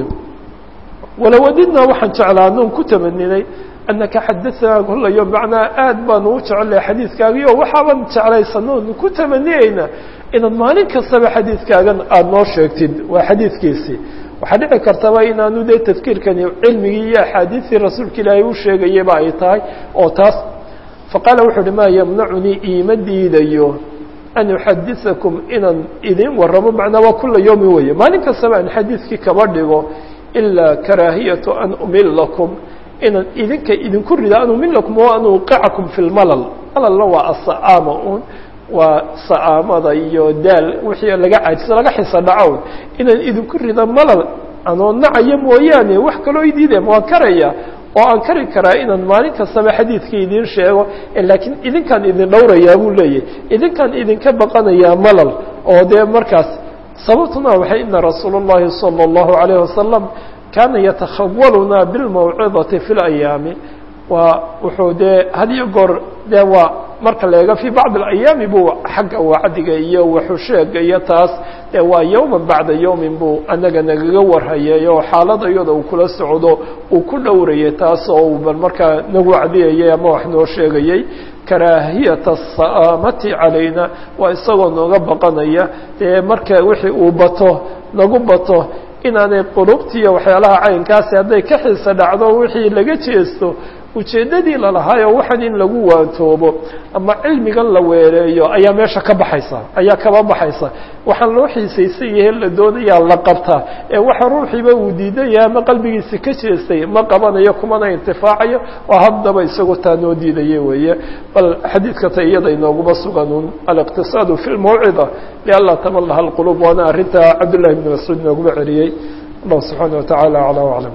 walawadidnaa waxaan jeclaa anuun ku tamaninay anaka xadaanaa kula yom macnaa aad baanu u jecelahay xadiidkaagii oo waxaaban jeclaysanoonu ku tamaniyeynaa inaad maalin kastaba xadiidkaagan aada noo sheegtid waa xadiidkiisii waxaa dhici kartaba inaanu dee tadkiirkani cilmigii iyo axaadiistii rasuulka ilaahay u sheegayaba ay tahay oo taas faqaala wuxuu uhi maa yamnacunii iima diidayo an uxadiثakum inaan idin warramo macnaa waa kula yowmin weeye maalin kastaba aan xadiidkii kaba dhigo ilaa karaahiyatu an umilakum inaan idinka idinku rida an umilakum o an uqicakum fi lmalal malalna waa asa'aama un waa sa'aamada iyo daal wixii laga cajisa laga xisa dhacown inaan idinku rida malal anoo nacaya mooyaane wax kaloo idiidem waan karaya oo aan kari karaa inaan maalin kastaba xadiidka idiin sheego laakiin idinkaan idin dhowrayaa buu leeyahy idinkaan idinka baqanayaa malal oo dee markaas sababtuna waxay ina rasuul الlahi salى الlahu عalayه wasalam kaana yatakhawaluna biاlmawcidati fi اlayaami waa wuxuu dee had iyo goor dee waa marka la eego fii bacd اlayaami buu xagga wacdiga iyo waxusheega iyo taas dee waa yowma bacda yowmin buu anaga nagaga warhayay oo xaalada iyada uu kula socdo uu ku dhowrayay taas oo uu bal markaa nagu wacdiyayay ama wax noo sheegayay karaahiyata asa'aamati calayna waa isagoo nooga baqanaya dee marka wixii uu bato nagu bato inaanay qulubtiiyo waxyaalaha caynkaasi hadday ka xiisa dhacdo wixii laga jeesto ujeeddadii lalahaayoo waxan in lagu waantoobo ama cilmigan la weeleeyo ayaa meesha ka baxaysa ayaa kaba baxaysa waxaan loo xiisaysan yahe la doonayaa la qabtaa ee waxa ruuxiiba uu diidan yahay ama qalbigiisi ka jeestay ma qabanayo kumana intifaacayo oo haddaba isagoo taa noo diidaya weeye bal xadiidka ta iyada inooguma suganun aliqtisaadu fi lmawcida lianlaa tamalaha alqulub waana arrinta cabdullahi bni mascuud inooguma celiyey allah subxaana watacaala aclam aclam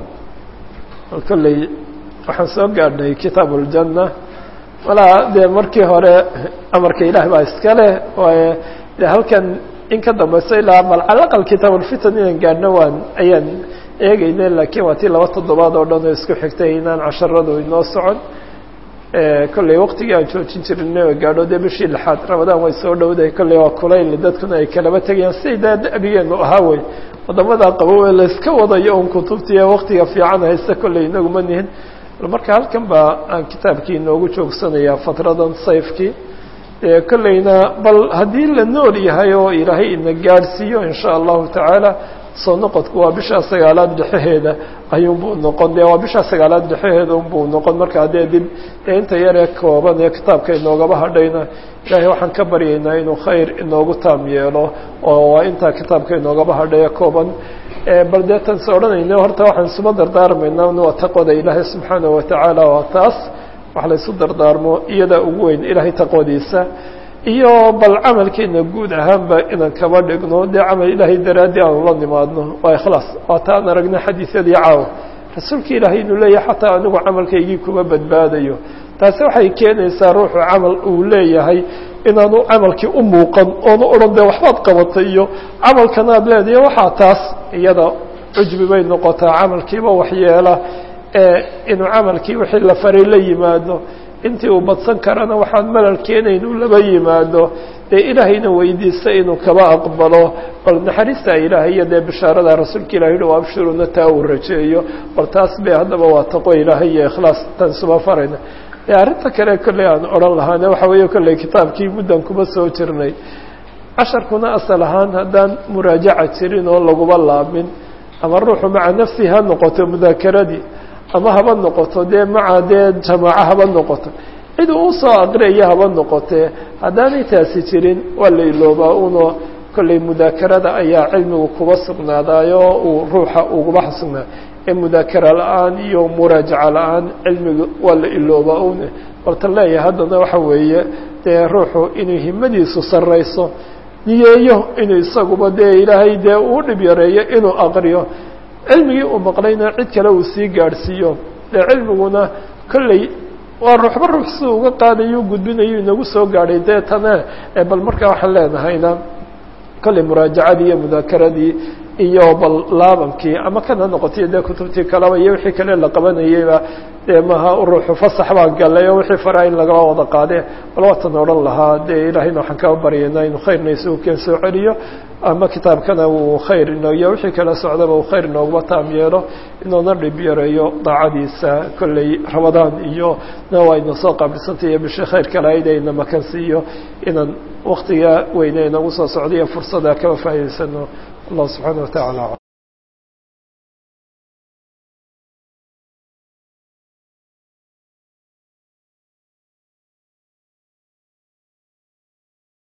kolley waxaan soo gaadhnay kitaab اljanna malaa dee markii hore amarka ilaah baa iska leh waayo de halkan in ka dambayso ilaa bal calaqal kitaab ulfitan inaan gaadhno waan ayaan eegeyne laakiin waa tii laba toddobaad oo dhan oo isku xigtay inaan casharadu inoo socon kolley waktigii aan joojin jirina o gaadho dee bishii lixaad ramadaan way soo dhowdahay kolley waa kulayl dadkuna ay kalaba tegayaan siday daa da'bigeenu ahaa wey wadamada qabow ee layska wadayo un kutubtiiyo waktiga fiican haysta kolley inaguma nihin marka halkan baa aan kitaabkii inoogu joogsanayaa fatradan sayfkii kolleyna bal haddii la nool yahay oo ilaahay ina gaadhsiiyo in sha allahu tacaala soo noqodku waa bishaa sagaalaad dhexaheeda ayuunbuu noqon dee waa bishaa sagaalaad dhexaheeda unbuu noqon markaa dee dib dee inta yaree kooban ee kitaabka inoogaba hadhayna ilaahay waxaan ka baryaynaa inuu khayr inoogu taam yeelo oo waa intaa kitaabka inoogaba hadhaya kooban bal dee tan is odhanayna horta waxaan isuma dardaarmaynaa waa taqwada ilaahay subxaanahu watacaala waa taas wax la ysu dardaarmo iyadaa ugu weyn ilaahay taqwadiisa iyo bal camalkeena guud ahaanba inaan kaba dhigno dee camal ilaahay daraaddii aanu la nimaadno waa ikhlaas waa ta aan aragna xadiisyadii caawa rasuulka ilaahay inuu leeyahay xataa anigu camalkaygii kuma badbaadayo taasi waxay keenaysaa ruuxu camal uu leeyahay inaanu camalkii u muuqan oonu odhan dee waxbaad qabatay iyo camalkanaad leedahay waxaa taas iyada cujbi bay noqotaa camalkiiba waxyeela inuu camalkii wixii la faray la yimaado intii uu badsan karana waxaan malal keenayn uu laba yimaado dee ilaahayna weydiista inuu kaba aqbalo bal naxariista ilaahay iyo dee bishaarada rasuulka ilahi hi abshiruna taa uu rajeeyo bal taas be haddaba waa taqwo ilaahay iyo ikhlaas tan suba farayna e arrinta kale kolley aan odhan lahaane waxa weeye kolley kitaabkii muddan kuma soo jirnay casharkuna asal ahaan haddaan muraajaca jirin oo laguba laabmin ama ruuxu maca nafsi ha noqoto mudaakeradii ama haba noqoto dee maca dee jamaaco haba noqoto cid uu usoo aqriyaya haba noqotee haddaanay taasi jirin waa la iloobaa uno kolley mudaakarada ayaa cilmigu kuba sugnaadaayo uu ruuxa uguba sugnaa ee mudaakara la-aan iyo muraajaca la-aan cilmigu waa la iloobaa une baltan leeyahay haddana waxa weeye dee ruuxu inuu himadiisu sarrayso niyeeyo inuu isaguba dee ilaahay dee uu dhib yareeyo inuu aqriyo cilmigii uu maqlayna cid kale uu sii gaadhsiiyo dee cilmiguna kolley waa ruuxba ruux si uga qaadayo gudbinayo inagu soo gaadhay dee tane bal markaa waxaan leenahayna kolley muraajacadii iyo mudaakaradii iyo bal laabankii ama kana noqotay dee kutubtii kaleba iyo wixii kale la qabanayeyba dee maha ruuxu fasax baa galay oo wixii faraa in lagaba wada qaade bal waatan odhan lahaa dee ilaahayna waxaan kaa baryaynaa inuu khayrna isugu keen soo celiyo ama kitaabkana uu khayr ino iyo wixii kala socdaba uu khayr inooguma taam yeelo inuuna dhib yareeyo daacadiisa kolley ramadaan iyo na waa ina soo qaabilsantay iyo bishii khayrka lahayd ee ina makan siiyo inaan waktiga weyne inagu soo socday iyo fursada kaba faa'idaysano allah subxaana wa tacaala